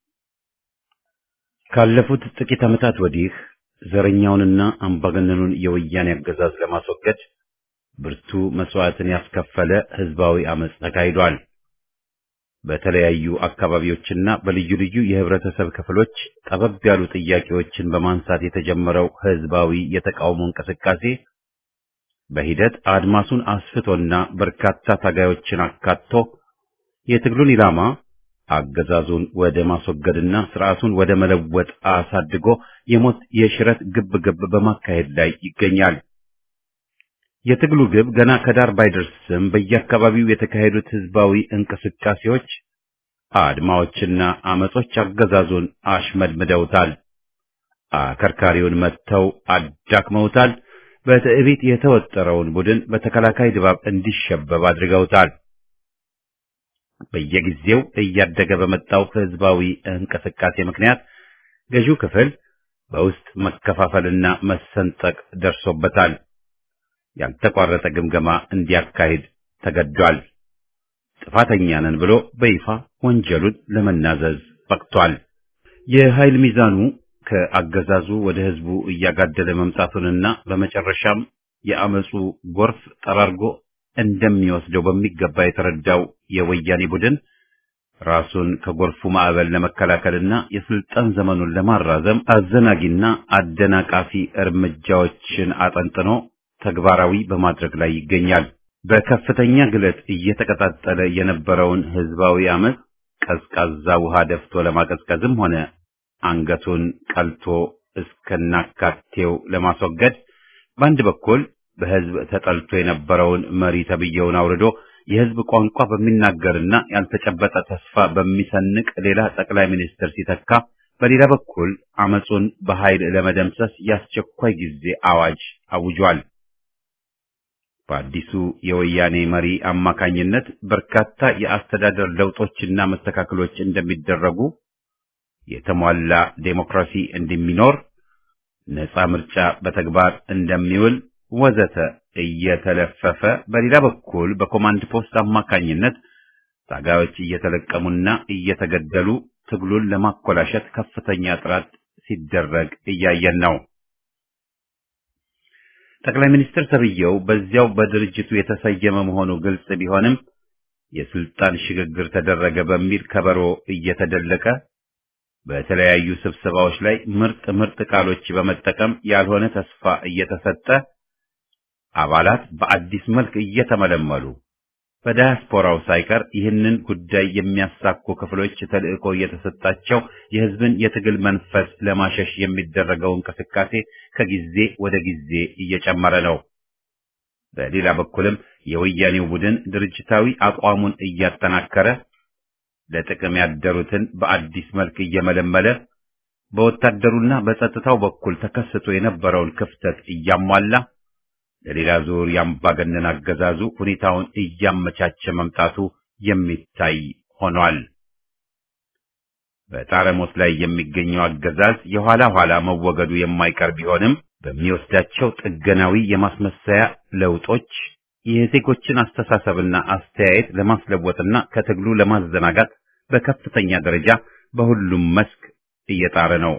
ካለፉት ጥቂት ዓመታት ወዲህ ዘረኛውንና አምባገነኑን የወያኔ አገዛዝ ለማስወገድ ብርቱ መስዋዕትን ያስከፈለ ህዝባዊ አመጽ ተካሂዷል። በተለያዩ አካባቢዎችና በልዩ ልዩ የህብረተሰብ ክፍሎች ጠበብ ያሉ ጥያቄዎችን በማንሳት የተጀመረው ህዝባዊ የተቃውሞ እንቅስቃሴ በሂደት አድማሱን አስፍቶና በርካታ ታጋዮችን አካቶ የትግሉን ኢላማ አገዛዙን ወደ ማስወገድና ስርዓቱን ወደ መለወጥ አሳድጎ የሞት የሽረት ግብ ግብ በማካሄድ ላይ ይገኛል። የትግሉ ግብ ገና ከዳር ባይደርስም በየአካባቢው የተካሄዱት ህዝባዊ እንቅስቃሴዎች፣ አድማዎችና አመጾች አገዛዙን አሽመድምደውታል። አከርካሪውን መጥተው አዳክመውታል። በትዕቢት የተወጠረውን ቡድን በተከላካይ ድባብ እንዲሸበብ አድርገውታል። በየጊዜው እያደገ በመጣው ህዝባዊ እንቅስቃሴ ምክንያት ገዢው ክፍል በውስጥ መከፋፈልና መሰንጠቅ ደርሶበታል። ያልተቋረጠ ግምገማ እንዲያካሂድ ተገዷል። ጥፋተኛ ነን ብሎ በይፋ ወንጀሉን ለመናዘዝ በቅቷል። የኃይል ሚዛኑ ከአገዛዙ ወደ ህዝቡ እያጋደለ መምጣቱንና በመጨረሻም የአመፁ ጎርፍ ጠራርጎ እንደሚወስደው በሚገባ የተረዳው የወያኔ ቡድን ራሱን ከጎርፉ ማዕበል ለመከላከልና የስልጣን ዘመኑን ለማራዘም አዘናጊና አደናቃፊ እርምጃዎችን አጠንጥኖ ተግባራዊ በማድረግ ላይ ይገኛል። በከፍተኛ ግለት እየተቀጣጠለ የነበረውን ህዝባዊ አመፅ ቀዝቃዛ ውሃ ደፍቶ ለማቀዝቀዝም ሆነ አንገቱን ቀልቶ እስከናካቴው ለማስወገድ በአንድ በኩል በህዝብ ተጠልቶ የነበረውን መሪ ተብዬውን አውርዶ የህዝብ ቋንቋ በሚናገርና ያልተጨበጠ ተስፋ በሚሰንቅ ሌላ ጠቅላይ ሚኒስትር ሲተካ፣ በሌላ በኩል አመፁን በኃይል ለመደምሰስ የአስቸኳይ ጊዜ አዋጅ አውጇል። በአዲሱ የወያኔ መሪ አማካኝነት በርካታ የአስተዳደር ለውጦችና መስተካከሎች እንደሚደረጉ፣ የተሟላ ዴሞክራሲ እንደሚኖር፣ ነፃ ምርጫ በተግባር እንደሚውል ወዘተ እየተለፈፈ በሌላ በኩል በኮማንድ ፖስት አማካኝነት ታጋዮች እየተለቀሙና እየተገደሉ ትግሉን ለማኮላሸት ከፍተኛ ጥረት ሲደረግ እያየን ነው። ጠቅላይ ሚኒስትር ተብዬው በዚያው በድርጅቱ የተሰየመ መሆኑ ግልጽ ቢሆንም የስልጣን ሽግግር ተደረገ በሚል ከበሮ እየተደለቀ በተለያዩ ስብሰባዎች ላይ ምርጥ ምርጥ ቃሎች በመጠቀም ያልሆነ ተስፋ እየተሰጠ አባላት በአዲስ መልክ እየተመለመሉ በዳያስፖራው ሳይቀር ይህንን ጉዳይ የሚያሳኩ ክፍሎች ተልዕኮ እየተሰጣቸው የሕዝብን የትግል መንፈስ ለማሸሽ የሚደረገው እንቅስቃሴ ከጊዜ ወደ ጊዜ እየጨመረ ነው። በሌላ በኩልም የወያኔው ቡድን ድርጅታዊ አቋሙን እያጠናከረ ለጥቅም ያደሩትን በአዲስ መልክ እየመለመለ በወታደሩና በጸጥታው በኩል ተከስቶ የነበረውን ክፍተት እያሟላ ለሌላ ዙር የአምባገነን አገዛዙ ሁኔታውን እያመቻቸ መምጣቱ የሚታይ ሆኗል። በጣረሞት ላይ የሚገኘው አገዛዝ የኋላ ኋላ መወገዱ የማይቀር ቢሆንም በሚወስዳቸው ጥገናዊ የማስመሰያ ለውጦች የዜጎችን አስተሳሰብና አስተያየት ለማስለወጥና ከትግሉ ለማዘናጋት በከፍተኛ ደረጃ በሁሉም መስክ እየጣረ ነው።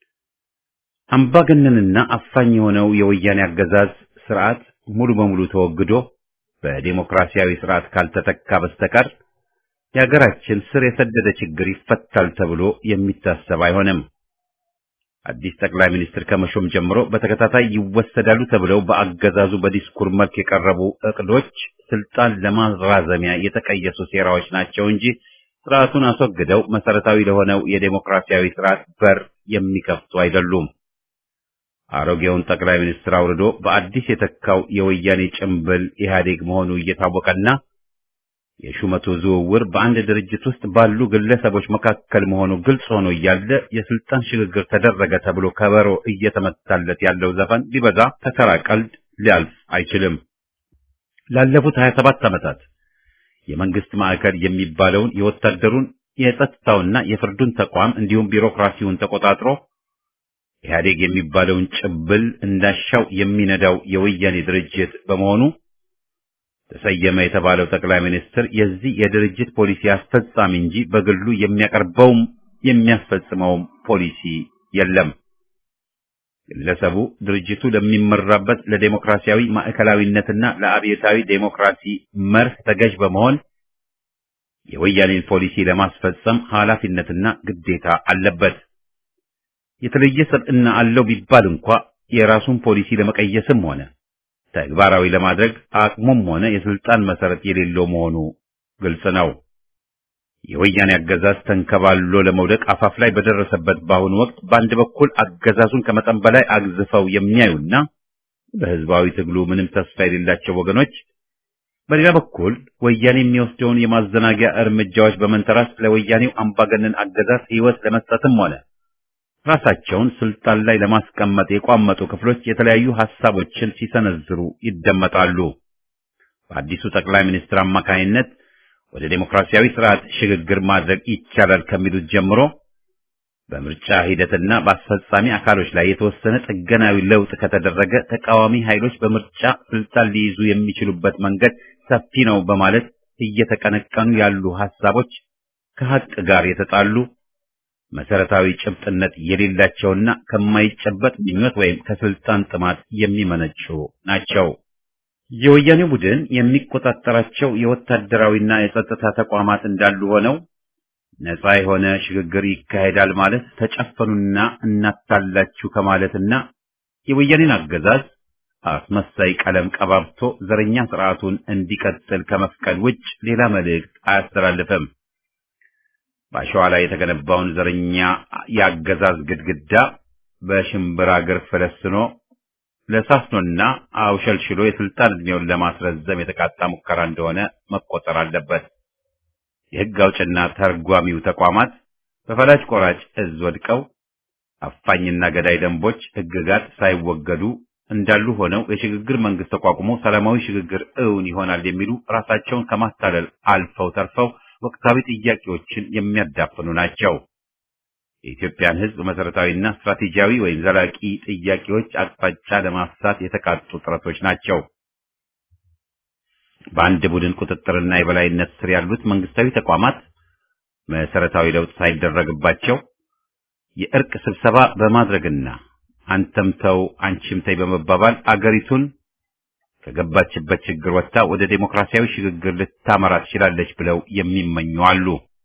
አምባገነንና አፋኝ የሆነው የወያኔ አገዛዝ ስርዓት ሙሉ በሙሉ ተወግዶ በዴሞክራሲያዊ ስርዓት ካልተተካ በስተቀር የሀገራችን ስር የሰደደ ችግር ይፈታል ተብሎ የሚታሰብ አይሆንም። አዲስ ጠቅላይ ሚኒስትር ከመሾም ጀምሮ በተከታታይ ይወሰዳሉ ተብለው በአገዛዙ በዲስኩር መልክ የቀረቡ እቅዶች ስልጣን ለማራዘሚያ የተቀየሱ ሴራዎች ናቸው እንጂ ስርዓቱን አስወግደው መሰረታዊ ለሆነው የዴሞክራሲያዊ ስርዓት በር የሚከፍቱ አይደሉም። አሮጌውን ጠቅላይ ሚኒስትር አውርዶ በአዲስ የተካው የወያኔ ጭምብል ኢህአዴግ መሆኑ እየታወቀና የሹመቱ ዝውውር በአንድ ድርጅት ውስጥ ባሉ ግለሰቦች መካከል መሆኑ ግልጽ ሆኖ እያለ የስልጣን ሽግግር ተደረገ ተብሎ ከበሮ እየተመታለት ያለው ዘፈን ቢበዛ ተተራ ቀልድ ሊያልፍ አይችልም። ላለፉት 27 ዓመታት የመንግስት ማዕከል የሚባለውን የወታደሩን የጸጥታውና የፍርዱን ተቋም እንዲሁም ቢሮክራሲውን ተቆጣጥሮ ኢህአዴግ የሚባለውን ጭብል እንዳሻው የሚነዳው የወያኔ ድርጅት በመሆኑ ተሰየመ የተባለው ጠቅላይ ሚኒስትር የዚህ የድርጅት ፖሊሲ አስፈጻሚ እንጂ በግሉ የሚያቀርበውም የሚያስፈጽመውም ፖሊሲ የለም። ግለሰቡ ድርጅቱ ለሚመራበት ለዴሞክራሲያዊ ማዕከላዊነትና ለአብዮታዊ ዴሞክራሲ መርህ ተገዥ በመሆን የወያኔን ፖሊሲ ለማስፈጸም ኃላፊነትና ግዴታ አለበት። የተለየ ሰብዕና አለው ቢባል እንኳ የራሱን ፖሊሲ ለመቀየስም ሆነ ተግባራዊ ለማድረግ አቅሙም ሆነ የስልጣን መሰረት የሌለው መሆኑ ግልጽ ነው። የወያኔ አገዛዝ ተንከባሎ ለመውደቅ አፋፍ ላይ በደረሰበት በአሁኑ ወቅት በአንድ በኩል አገዛዙን ከመጠን በላይ አግዝፈው የሚያዩና በህዝባዊ ትግሉ ምንም ተስፋ የሌላቸው ወገኖች፣ በሌላ በኩል ወያኔ የሚወስደውን የማዘናጊያ እርምጃዎች በመንተራስ ለወያኔው አምባገነን አገዛዝ ሕይወት ለመስጠትም ሆነ ራሳቸውን ስልጣን ላይ ለማስቀመጥ የቋመጡ ክፍሎች የተለያዩ ሐሳቦችን ሲሰነዝሩ ይደመጣሉ። በአዲሱ ጠቅላይ ሚኒስትር አማካይነት ወደ ዴሞክራሲያዊ ስርዓት ሽግግር ማድረግ ይቻላል ከሚሉት ጀምሮ በምርጫ ሂደትና በአስፈጻሚ አካሎች ላይ የተወሰነ ጥገናዊ ለውጥ ከተደረገ ተቃዋሚ ኃይሎች በምርጫ ስልጣን ሊይዙ የሚችሉበት መንገድ ሰፊ ነው በማለት እየተቀነቀኑ ያሉ ሐሳቦች ከሐቅ ጋር የተጣሉ መሰረታዊ ጭብጥነት የሌላቸውና ከማይጨበጥ ምኞት ወይም ከስልጣን ጥማት የሚመነጩ ናቸው። የወያኔ ቡድን የሚቆጣጠራቸው የወታደራዊና የጸጥታ ተቋማት እንዳሉ ሆነው ነፃ የሆነ ሽግግር ይካሄዳል ማለት ተጨፈኑና እናታላችሁ ከማለትና የወያኔን አገዛዝ አስመሳይ ቀለም ቀባብቶ ዘረኛ ስርዓቱን እንዲቀጥል ከመፍቀድ ውጭ ሌላ መልእክት አያስተላልፍም። በአሸዋ ላይ የተገነባውን ዘረኛ የአገዛዝ ግድግዳ በሽምብራ እግር ፈለስኖ ለሳስኖና አውሸልሽሎ የስልጣን ዕድሜውን ለማስረዘም የተቃጣ ሙከራ እንደሆነ መቆጠር አለበት። የሕግ አውጭና ተርጓሚው ተቋማት በፈላጭ ቆራጭ እዝ ወድቀው አፋኝና ገዳይ ደንቦች፣ ሕግጋት ሳይወገዱ እንዳሉ ሆነው የሽግግር መንግስት ተቋቁሞ ሰላማዊ ሽግግር እውን ይሆናል የሚሉ ራሳቸውን ከማታለል አልፈው ተርፈው ወቅታዊ ጥያቄዎችን የሚያዳፍኑ ናቸው። የኢትዮጵያን ሕዝብ መሰረታዊና ስትራቴጂያዊ ወይም ዘላቂ ጥያቄዎች አቅጣጫ ለማፍታት የተቃጡ ጥረቶች ናቸው። በአንድ ቡድን ቁጥጥርና የበላይነት ስር ያሉት መንግስታዊ ተቋማት መሰረታዊ ለውጥ ሳይደረግባቸው የእርቅ ስብሰባ በማድረግና አንተም ተው አንቺም ተይ በመባባል አገሪቱን ከገባችበት ችግር ወጥታ ወደ ዴሞክራሲያዊ ሽግግር ልታመራ ትችላለች ብለው የሚመኙ አሉ።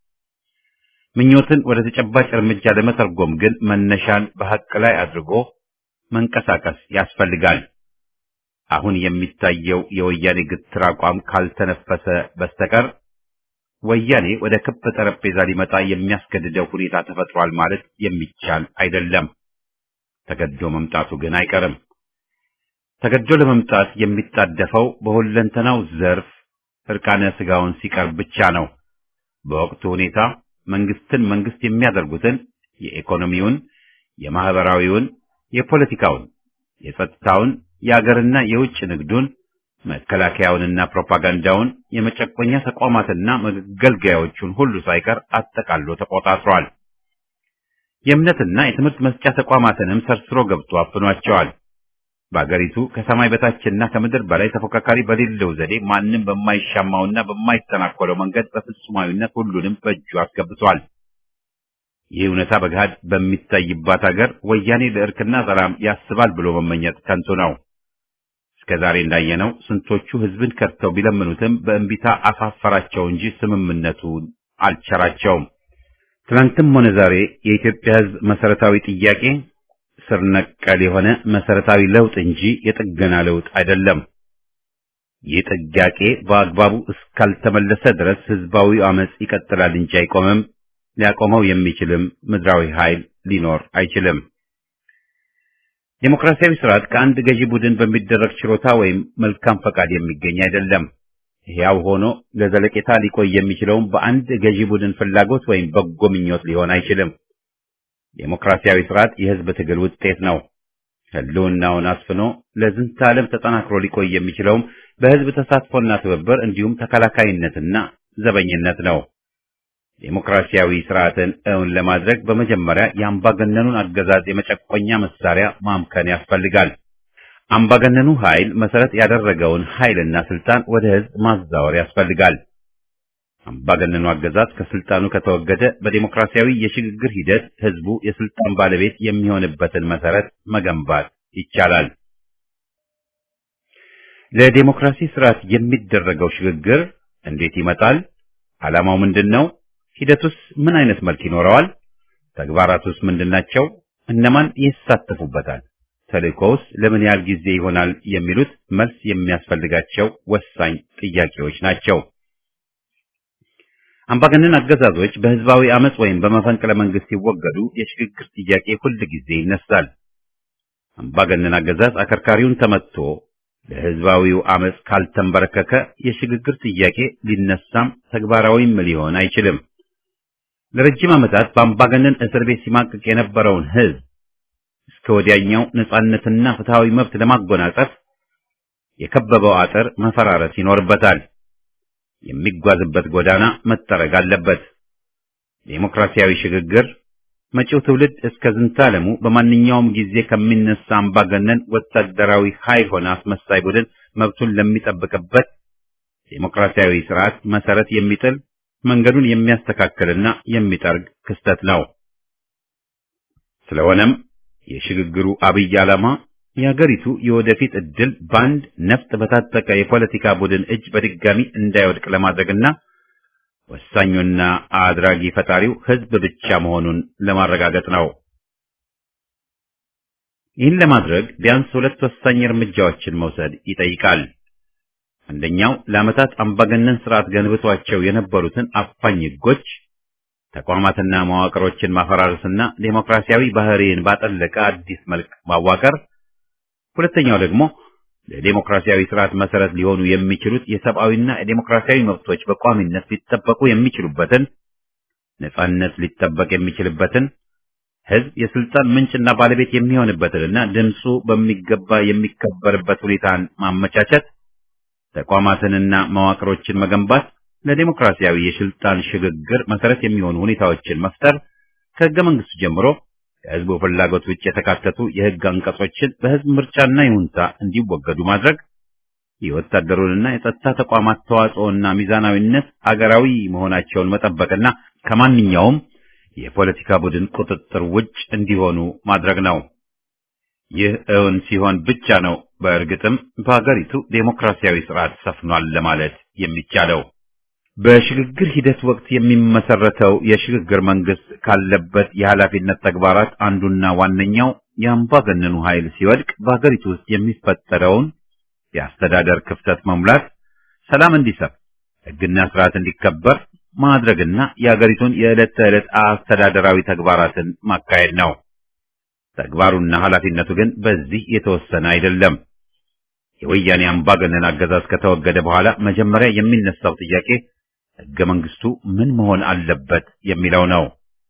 ምኞትን ወደ ተጨባጭ እርምጃ ለመተርጎም ግን መነሻን በሐቅ ላይ አድርጎ መንቀሳቀስ ያስፈልጋል። አሁን የሚታየው የወያኔ ግትር አቋም ካልተነፈሰ በስተቀር ወያኔ ወደ ክብ ጠረጴዛ ሊመጣ የሚያስገድደው ሁኔታ ተፈጥሯል ማለት የሚቻል አይደለም። ተገዶ መምጣቱ ግን አይቀርም። ተገዶ ለመምጣት የሚጣደፈው በሁለንተናው ዘርፍ እርቃነ ስጋውን ሲቀርብ ብቻ ነው። በወቅቱ ሁኔታ መንግስትን መንግስት የሚያደርጉትን የኢኮኖሚውን፣ የማህበራዊውን፣ የፖለቲካውን፣ የጸጥታውን፣ የአገርና የውጭ ንግዱን፣ መከላከያውንና ፕሮፓጋንዳውን፣ የመጨቆኛ ተቋማትና መገልገያዎቹን ሁሉ ሳይቀር አጠቃሎ ተቆጣጥሯል። የእምነትና የትምህርት መስጫ ተቋማትንም ሰርስሮ ገብቶ አፍኗቸዋል። በአገሪቱ ከሰማይ በታችና ከምድር በላይ ተፎካካሪ በሌለው ዘዴ ማንም በማይሻማውና በማይተናኮለው መንገድ በፍጹማዊነት ሁሉንም በእጁ አስገብቷል። ይህ እውነታ በገሃድ በሚታይባት ሀገር ወያኔ ለእርክና ሰላም ያስባል ብሎ መመኘት ከንቱ ነው። እስከ ዛሬ እንዳየነው ስንቶቹ ህዝብን ከድተው ቢለምኑትም በእንቢታ አሳፈራቸው እንጂ ስምምነቱን አልቸራቸውም። ትናንትም ሆነ ዛሬ የኢትዮጵያ ህዝብ መሰረታዊ ጥያቄ ስር ነቀል የሆነ መሰረታዊ ለውጥ እንጂ የጥገና ለውጥ አይደለም። ይህ ጥያቄ በአግባቡ እስካልተመለሰ ድረስ ህዝባዊ አመጽ ይቀጥላል እንጂ አይቆምም። ሊያቆመው የሚችልም ምድራዊ ኃይል ሊኖር አይችልም። ዴሞክራሲያዊ ስርዓት ከአንድ ገዢ ቡድን በሚደረግ ችሮታ ወይም መልካም ፈቃድ የሚገኝ አይደለም። ሕያው ሆኖ ለዘለቄታ ሊቆይ የሚችለውም በአንድ ገዢ ቡድን ፍላጎት ወይም በጎ ምኞት ሊሆን አይችልም። ዴሞክራሲያዊ ስርዓት የህዝብ ትግል ውጤት ነው። ህልውናውን አስፍኖ ለዝንተ ዓለም ተጠናክሮ ሊቆይ የሚችለውም በህዝብ ተሳትፎና ትብብር እንዲሁም ተከላካይነትና ዘበኝነት ነው። ዴሞክራሲያዊ ስርዓትን እውን ለማድረግ በመጀመሪያ የአምባገነኑን አገዛዝ የመጨቆኛ መሳሪያ ማምከን ያስፈልጋል። አምባገነኑ ኃይል መሰረት ያደረገውን ኃይልና ስልጣን ወደ ህዝብ ማዛወር ያስፈልጋል። አምባገነኑ አገዛዝ ከስልጣኑ ከተወገደ በዴሞክራሲያዊ የሽግግር ሂደት ህዝቡ የስልጣን ባለቤት የሚሆንበትን መሰረት መገንባት ይቻላል። ለዴሞክራሲ ስርዓት የሚደረገው ሽግግር እንዴት ይመጣል? ዓላማው ምንድን ነው? ሂደቱስ ምን አይነት መልክ ይኖረዋል? ተግባራቱስ ምንድናቸው? እነማን ይሳተፉበታል? ተልእኮውስ ለምን ያህል ጊዜ ይሆናል? የሚሉት መልስ የሚያስፈልጋቸው ወሳኝ ጥያቄዎች ናቸው። አምባገነን አገዛዞች በህዝባዊ አመጽ ወይም በመፈንቅለ መንግስት ሲወገዱ የሽግግር ጥያቄ ሁል ጊዜ ይነሳል። አምባገነን አገዛዝ አከርካሪውን ተመትቶ ለህዝባዊው አመጽ ካልተንበረከከ የሽግግር ጥያቄ ሊነሳም ተግባራዊም ሊሆን አይችልም። ለረጅም ዓመታት በአምባገነን እስር ቤት ሲማቅቅ የነበረውን ህዝብ እስከ ወዲያኛው ነጻነትና ፍትሃዊ መብት ለማጎናጸፍ የከበበው አጥር መፈራረስ ይኖርበታል። የሚጓዝበት ጎዳና መጠረግ አለበት። ዴሞክራሲያዊ ሽግግር መጪው ትውልድ እስከ ዝንታለሙ በማንኛውም ጊዜ ከሚነሳ አምባገነን ወታደራዊ ኃይል ሆነ አስመሳይ ቡድን መብቱን ለሚጠብቅበት ዴሞክራሲያዊ ስርዓት መሰረት የሚጥል መንገዱን የሚያስተካክልና የሚጠርግ ክስተት ነው። ስለሆነም የሽግግሩ አብይ ዓላማ የሀገሪቱ የወደፊት ዕድል በአንድ ነፍጥ በታጠቀ የፖለቲካ ቡድን እጅ በድጋሚ እንዳይወድቅ ለማድረግና ወሳኙና አድራጊ ፈጣሪው ህዝብ ብቻ መሆኑን ለማረጋገጥ ነው። ይህን ለማድረግ ቢያንስ ሁለት ወሳኝ እርምጃዎችን መውሰድ ይጠይቃል። አንደኛው ለዓመታት አምባገነን ስርዓት ገንብቷቸው የነበሩትን አፋኝ ህጎች፣ ተቋማትና መዋቅሮችን ማፈራረስና ዴሞክራሲያዊ ባህሪን ባጠለቀ አዲስ መልክ ማዋቀር ሁለተኛው ደግሞ ለዴሞክራሲያዊ ስርዓት መሰረት ሊሆኑ የሚችሉት የሰብአዊና የዴሞክራሲያዊ መብቶች በቋሚነት ሊጠበቁ የሚችሉበትን ነጻነት ሊጠበቅ የሚችልበትን ህዝብ የስልጣን ምንጭና ባለቤት የሚሆንበትንና ድምፁ በሚገባ የሚከበርበት ሁኔታን ማመቻቸት፣ ተቋማትንና መዋቅሮችን መገንባት፣ ለዴሞክራሲያዊ የስልጣን ሽግግር መሰረት የሚሆኑ ሁኔታዎችን መፍጠር ከህገ መንግስቱ ጀምሮ ከህዝቡ ፍላጎት ውጭ የተካተቱ የህግ አንቀጾችን በህዝብ ምርጫና ይሁንታ እንዲወገዱ ማድረግ፣ የወታደሩንና የጸጥታ ተቋማት ተዋጽኦና ሚዛናዊነት አገራዊ መሆናቸውን መጠበቅና ከማንኛውም የፖለቲካ ቡድን ቁጥጥር ውጭ እንዲሆኑ ማድረግ ነው። ይህ እውን ሲሆን ብቻ ነው በእርግጥም በሀገሪቱ ዴሞክራሲያዊ ስርዓት ሰፍኗል ለማለት የሚቻለው። በሽግግር ሂደት ወቅት የሚመሰረተው የሽግግር መንግስት ካለበት የኃላፊነት ተግባራት አንዱና ዋነኛው የአምባገነኑ ኃይል ሲወድቅ በሀገሪቱ ውስጥ የሚፈጠረውን የአስተዳደር ክፍተት መሙላት፣ ሰላም እንዲሰፍ፣ ሕግና ስርዓት እንዲከበር ማድረግና የሀገሪቱን የዕለት ተዕለት አስተዳደራዊ ተግባራትን ማካሄድ ነው። ተግባሩና ኃላፊነቱ ግን በዚህ የተወሰነ አይደለም። የወያኔ አምባገነን አገዛዝ ከተወገደ በኋላ መጀመሪያ የሚነሳው ጥያቄ ሕገ መንግስቱ ምን መሆን አለበት የሚለው ነው።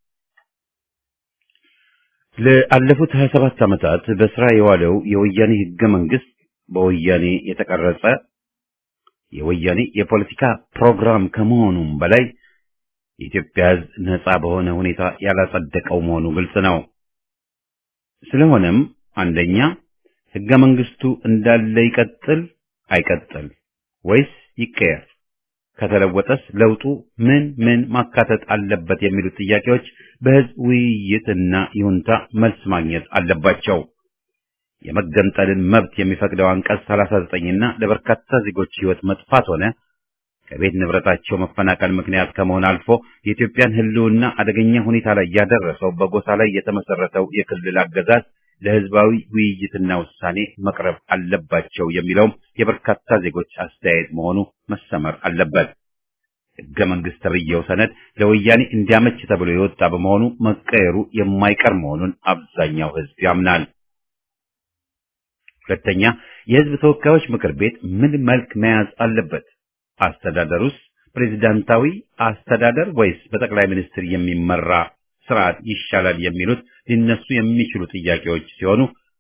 ለአለፉት 27 ዓመታት በስራ የዋለው የወያኔ ሕገ መንግስት በወያኔ የተቀረጸ የወያኔ የፖለቲካ ፕሮግራም ከመሆኑም በላይ የኢትዮጵያ ሕዝብ ነጻ በሆነ ሁኔታ ያላጸደቀው መሆኑ ግልጽ ነው። ስለሆነም አንደኛ ሕገ መንግስቱ እንዳለ ይቀጥል አይቀጥል ወይስ ይቀየር? ከተለወጠስ ለውጡ ምን ምን ማካተት አለበት የሚሉት ጥያቄዎች በህዝብ ውይይትና ይሁንታ መልስ ማግኘት አለባቸው። የመገንጠልን መብት የሚፈቅደው አንቀጽ 39 እና ለበርካታ ዜጎች ህይወት መጥፋት ሆነ ከቤት ንብረታቸው መፈናቀል ምክንያት ከመሆን አልፎ የኢትዮጵያን ህልውና አደገኛ ሁኔታ ላይ ያደረሰው በጎሳ ላይ የተመሰረተው የክልል አገዛዝ ለህዝባዊ ውይይትና ውሳኔ መቅረብ አለባቸው የሚለውም የበርካታ ዜጎች አስተያየት መሆኑ መሰመር አለበት። ህገ መንግስት ተብዬው ሰነድ ለወያኔ እንዲያመች ተብሎ የወጣ በመሆኑ መቀየሩ የማይቀር መሆኑን አብዛኛው ህዝብ ያምናል። ሁለተኛ፣ የህዝብ ተወካዮች ምክር ቤት ምን መልክ መያዝ አለበት? አስተዳደሩስ ፕሬዚዳንታዊ አስተዳደር ወይስ በጠቅላይ ሚኒስትር የሚመራ ስርዓት ይሻላል የሚሉት ሊነሱ የሚችሉ ጥያቄዎች ሲሆኑ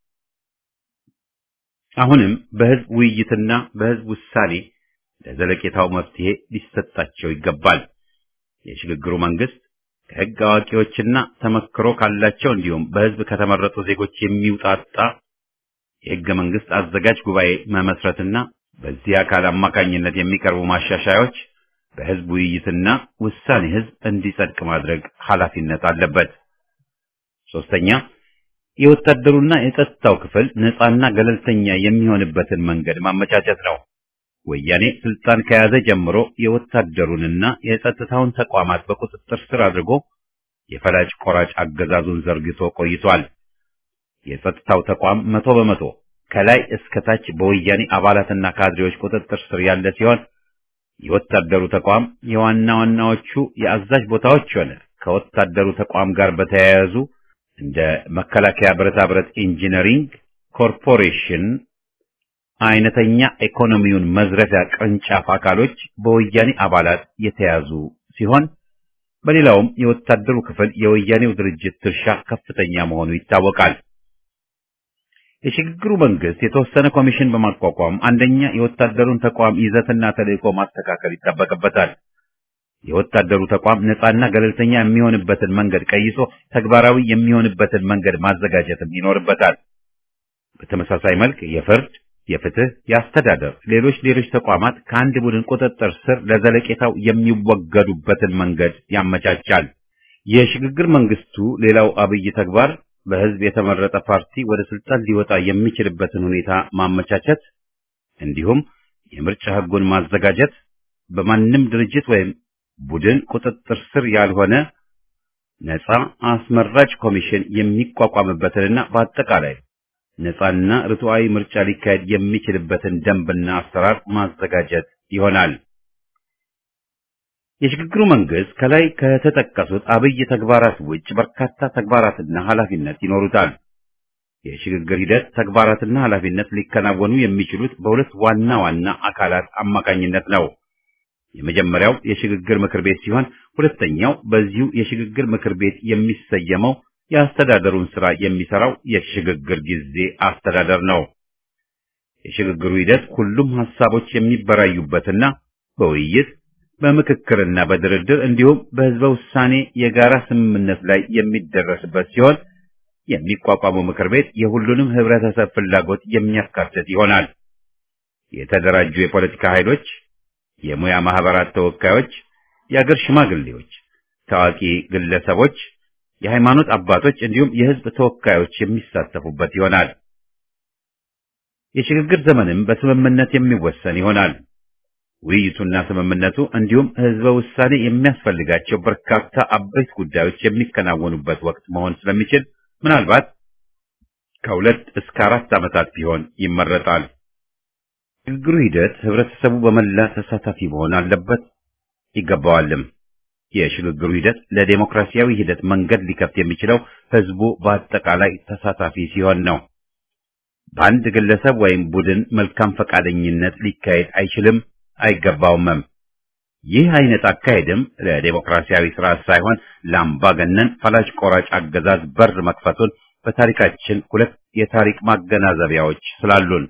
አሁንም በህዝብ ውይይትና በህዝብ ውሳኔ ለዘለቄታው መፍትሄ ሊሰጣቸው ይገባል። የሽግግሩ መንግስት ከህግ አዋቂዎችና ተመክሮ ካላቸው እንዲሁም በህዝብ ከተመረጡ ዜጎች የሚውጣጣ የህገ መንግስት አዘጋጅ ጉባኤ መመስረትና በዚህ አካል አማካኝነት የሚቀርቡ ማሻሻያዎች በህዝብ ውይይትና ውሳኔ ህዝብ እንዲጸድቅ ማድረግ ኃላፊነት አለበት። ሶስተኛ የወታደሩና የጸጥታው ክፍል ነፃና ገለልተኛ የሚሆንበትን መንገድ ማመቻቸት ነው። ወያኔ ስልጣን ከያዘ ጀምሮ የወታደሩንና የጸጥታውን ተቋማት በቁጥጥር ስር አድርጎ የፈላጭ ቆራጭ አገዛዙን ዘርግቶ ቆይቷል። የጸጥታው ተቋም መቶ በመቶ ከላይ እስከ ታች በወያኔ አባላትና ካድሬዎች ቁጥጥር ስር ያለ ሲሆን የወታደሩ ተቋም የዋና ዋናዎቹ የአዛዥ ቦታዎች ሆነ ከወታደሩ ተቋም ጋር በተያያዙ እንደ መከላከያ ብረታ ብረት ኢንጂነሪንግ ኮርፖሬሽን አይነተኛ ኢኮኖሚውን መዝረፊያ ቅርንጫፍ አካሎች በወያኔ አባላት የተያዙ ሲሆን በሌላውም የወታደሩ ክፍል የወያኔው ድርጅት ድርሻ ከፍተኛ መሆኑ ይታወቃል። የሽግግሩ መንግስት የተወሰነ ኮሚሽን በማቋቋም አንደኛ የወታደሩን ተቋም ይዘትና ተልዕኮ ማስተካከል ይጠበቅበታል። የወታደሩ ተቋም ነፃና ገለልተኛ የሚሆንበትን መንገድ ቀይሶ ተግባራዊ የሚሆንበትን መንገድ ማዘጋጀትም ይኖርበታል። በተመሳሳይ መልክ የፍርድ፣ የፍትህ፣ የአስተዳደር፣ ሌሎች ሌሎች ተቋማት ከአንድ ቡድን ቁጥጥር ስር ለዘለቄታው የሚወገዱበትን መንገድ ያመቻቻል። የሽግግር መንግስቱ ሌላው አብይ ተግባር በህዝብ የተመረጠ ፓርቲ ወደ ስልጣን ሊወጣ የሚችልበትን ሁኔታ ማመቻቸት እንዲሁም የምርጫ ህጉን ማዘጋጀት በማንም ድርጅት ወይም ቡድን ቁጥጥር ስር ያልሆነ ነፃ አስመራጭ ኮሚሽን የሚቋቋምበትንና በአጠቃላይ ነፃና ርቱዓዊ ምርጫ ሊካሄድ የሚችልበትን ደንብና አሰራር ማዘጋጀት ይሆናል። የሽግግሩ መንግስት ከላይ ከተጠቀሱት አብይ ተግባራት ውጭ በርካታ ተግባራትና ኃላፊነት ይኖሩታል። የሽግግር ሂደት ተግባራትና ኃላፊነት ሊከናወኑ የሚችሉት በሁለት ዋና ዋና አካላት አማካኝነት ነው። የመጀመሪያው የሽግግር ምክር ቤት ሲሆን ሁለተኛው በዚሁ የሽግግር ምክር ቤት የሚሰየመው የአስተዳደሩን ስራ የሚሰራው የሽግግር ጊዜ አስተዳደር ነው። የሽግግሩ ሂደት ሁሉም ሐሳቦች የሚበራዩበትና በውይይት በምክክርና በድርድር እንዲሁም በህዝበ ውሳኔ የጋራ ስምምነት ላይ የሚደረስበት ሲሆን የሚቋቋመው ምክር ቤት የሁሉንም ህብረተሰብ ፍላጎት የሚያካትት ይሆናል። የተደራጁ የፖለቲካ ኃይሎች፣ የሙያ ማህበራት ተወካዮች፣ የአገር ሽማግሌዎች፣ ታዋቂ ግለሰቦች፣ የሃይማኖት አባቶች እንዲሁም የህዝብ ተወካዮች የሚሳተፉበት ይሆናል። የሽግግር ዘመንም በስምምነት የሚወሰን ይሆናል። ውይይቱና ስምምነቱ እንዲሁም ህዝበ ውሳኔ የሚያስፈልጋቸው በርካታ አበይት ጉዳዮች የሚከናወኑበት ወቅት መሆን ስለሚችል ምናልባት ከሁለት እስከ አራት ዓመታት ቢሆን ይመረጣል። ሽግግሩ ሂደት ህብረተሰቡ በመላ ተሳታፊ መሆን አለበት ይገባዋልም። የሽግግሩ ሂደት ለዴሞክራሲያዊ ሂደት መንገድ ሊከፍት የሚችለው ህዝቡ በአጠቃላይ ተሳታፊ ሲሆን ነው። በአንድ ግለሰብ ወይም ቡድን መልካም ፈቃደኝነት ሊካሄድ አይችልም አይገባውምም። ይህ አይነት አካሄድም ለዴሞክራሲያዊ ስርዓት ሳይሆን ለአምባገነን ፈላጭ ቆራጭ አገዛዝ በር መክፈቱን በታሪካችን ሁለት የታሪክ ማገናዘቢያዎች ስላሉን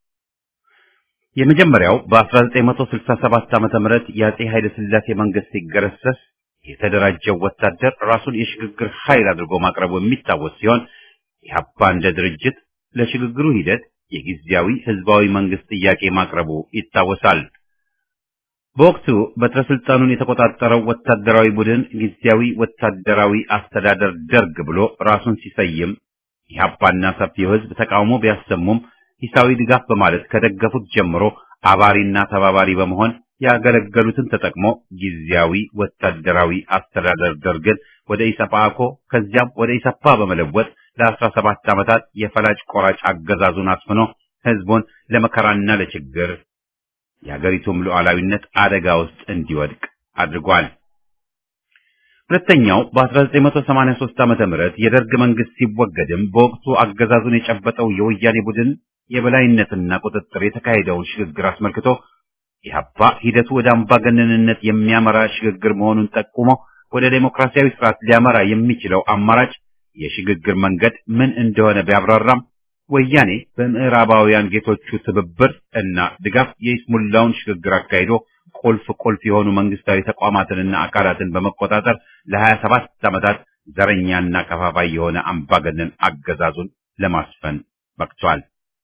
የመጀመሪያው በ1967 ዓመተ ምህረት የአጼ ኃይለ ሥላሴ መንግስት ሲገረሰስ የተደራጀው ወታደር ራሱን የሽግግር ኃይል አድርጎ ማቅረቡ የሚታወስ ሲሆን ኢህአፓ እንደ ድርጅት ለሽግግሩ ሂደት የጊዜያዊ ህዝባዊ መንግስት ጥያቄ ማቅረቡ ይታወሳል። በወቅቱ በትረ ስልጣኑን የተቆጣጠረው ወታደራዊ ቡድን ጊዜያዊ ወታደራዊ አስተዳደር ደርግ ብሎ ራሱን ሲሰይም ኢህአፓና ሰፊው ህዝብ ተቃውሞ ቢያሰሙም ሂሳዊ ድጋፍ በማለት ከደገፉት ጀምሮ አባሪና ተባባሪ በመሆን ያገለገሉትን ተጠቅሞ ጊዜያዊ ወታደራዊ አስተዳደር ደርግን ወደ ኢሰፓኮ ከዚያም ወደ ኢሰፓ በመለወጥ ለአስራ ሰባት ዓመታት የፈላጭ ቆራጭ አገዛዙን አስፍኖ ህዝቡን ለመከራና ለችግር የአገሪቱም ሉዓላዊነት አደጋ ውስጥ እንዲወድቅ አድርጓል። ሁለተኛው በ1983 ዓመተ ምህረት የደርግ መንግስት ሲወገድም በወቅቱ አገዛዙን የጨበጠው የወያኔ ቡድን የበላይነትና ቁጥጥር የተካሄደውን ሽግግር አስመልክቶ ኢህአፓ ሂደቱ ወደ አምባገነንነት የሚያመራ ሽግግር መሆኑን ጠቁሞ ወደ ዴሞክራሲያዊ ስርዓት ሊያመራ የሚችለው አማራጭ የሽግግር መንገድ ምን እንደሆነ ቢያብራራም ወያኔ በምዕራባውያን ጌቶቹ ትብብር እና ድጋፍ የይስሙላውን ሽግግር አካሂዶ ቁልፍ ቁልፍ የሆኑ መንግስታዊ ተቋማትንና አካላትን በመቆጣጠር ለ27 ዓመታት ዘረኛና ከፋፋይ የሆነ አምባገነን አገዛዙን ለማስፈን በቅቷል።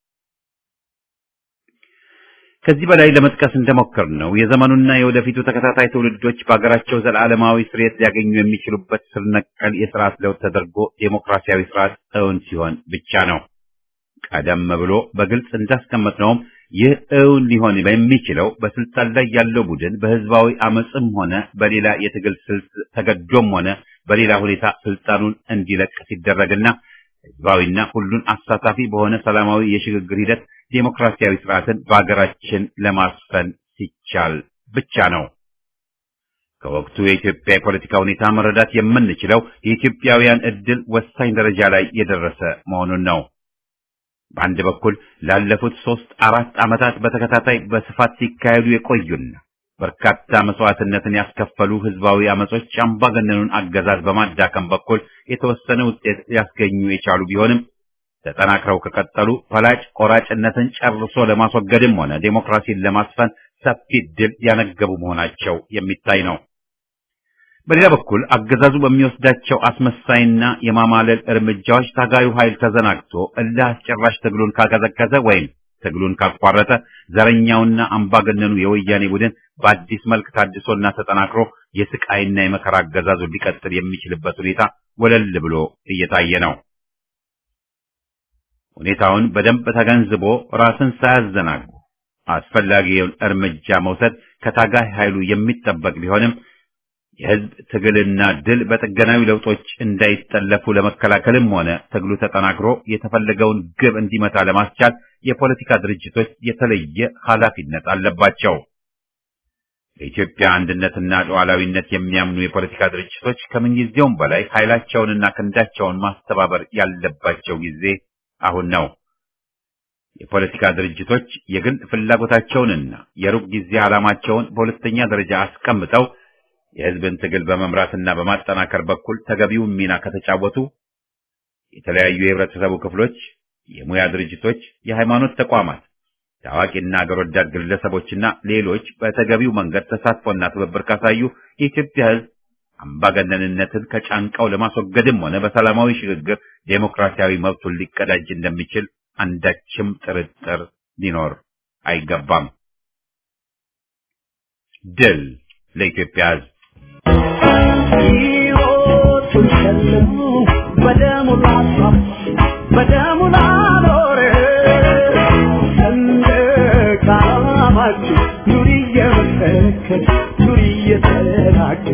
ከዚህ በላይ ለመጥቀስ እንደሞከር ነው የዘመኑና የወደፊቱ ተከታታይ ትውልዶች በሀገራቸው ዘላለማዊ ስርየት ሊያገኙ የሚችሉበት ስር ነቀል የስርዓት ለውጥ ተደርጎ ዴሞክራሲያዊ ስርዓት እውን ሲሆን ብቻ ነው። ቀደም ብሎ በግልጽ እንዳስቀመጥነውም ይህ እውን ሊሆን በሚችለው በስልጣን ላይ ያለው ቡድን በህዝባዊ አመፅም ሆነ በሌላ የትግል ስልት ተገዶም ሆነ በሌላ ሁኔታ ስልጣኑን እንዲለቅ ሲደረግና ህዝባዊና ሁሉን አሳታፊ በሆነ ሰላማዊ የሽግግር ሂደት ዴሞክራሲያዊ ስርዓትን በአገራችን ለማስፈን ሲቻል ብቻ ነው። ከወቅቱ የኢትዮጵያ የፖለቲካ ሁኔታ መረዳት የምንችለው የኢትዮጵያውያን እድል ወሳኝ ደረጃ ላይ የደረሰ መሆኑን ነው። በአንድ በኩል ላለፉት ሶስት አራት ዓመታት በተከታታይ በስፋት ሲካሄዱ የቆዩና በርካታ መስዋዕትነትን ያስከፈሉ ህዝባዊ አመጾች አምባገነኑን አገዛዝ በማዳከም በኩል የተወሰነ ውጤት ሊያስገኙ የቻሉ ቢሆንም ተጠናክረው ከቀጠሉ ፈላጭ ቆራጭነትን ጨርሶ ለማስወገድም ሆነ ዴሞክራሲን ለማስፈን ሰፊ ድል ያነገቡ መሆናቸው የሚታይ ነው። በሌላ በኩል አገዛዙ በሚወስዳቸው አስመሳይና የማማለል እርምጃዎች ታጋዩ ኃይል ተዘናግቶ እልህ አስጨራሽ ትግሉን ካቀዘቀዘ ወይም ትግሉን ካቋረጠ ዘረኛውና አምባገነኑ የወያኔ ቡድን በአዲስ መልክ ታድሶና ተጠናክሮ የስቃይና የመከራ አገዛዙ ሊቀጥል የሚችልበት ሁኔታ ወለል ብሎ እየታየ ነው። ሁኔታውን በደንብ ተገንዝቦ ራስን ሳያዘናጉ አስፈላጊውን እርምጃ መውሰድ ከታጋይ ኃይሉ የሚጠበቅ ቢሆንም የህዝብ ትግልና ድል በጥገናዊ ለውጦች እንዳይጠለፉ ለመከላከልም ሆነ ትግሉ ተጠናክሮ የተፈለገውን ግብ እንዲመታ ለማስቻል የፖለቲካ ድርጅቶች የተለየ ኃላፊነት አለባቸው። በኢትዮጵያ አንድነትና ሉዓላዊነት የሚያምኑ የፖለቲካ ድርጅቶች ከምንጊዜውም በላይ ኃይላቸውንና ክንዳቸውን ማስተባበር ያለባቸው ጊዜ አሁን ነው። የፖለቲካ ድርጅቶች የግል ፍላጎታቸውንና የሩቅ ጊዜ ዓላማቸውን በሁለተኛ ደረጃ አስቀምጠው የህዝብን ትግል በመምራትና በማጠናከር በኩል ተገቢውን ሚና ከተጫወቱ የተለያዩ የህብረተሰቡ ክፍሎች፣ የሙያ ድርጅቶች፣ የሃይማኖት ተቋማት፣ ታዋቂና አገር ወዳድ ግለሰቦችና ሌሎች በተገቢው መንገድ ተሳትፎና ትብብር ካሳዩ የኢትዮጵያ ህዝብ አምባገነንነትን ከጫንቃው ለማስወገድም ሆነ በሰላማዊ ሽግግር ዴሞክራሲያዊ መብቱን ሊቀዳጅ እንደሚችል አንዳችም ጥርጥር ሊኖር አይገባም። ድል ለኢትዮጵያ ሕዝብ። ሕይወቱን ሸልሞ በደሙ ላስዋብ በደሙ ላኖረ ሰንደቅ ዓላማችን ኑሪ እየመሰከር ኑሪ እየተናገር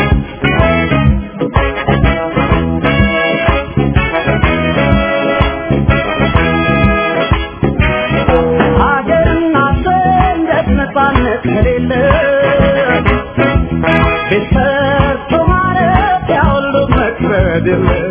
ሀገርና ሰንደቅ ነፃነት ከሌለ ቤት ሰርቶ ማረፍ ያሁሉ መክበድ የለ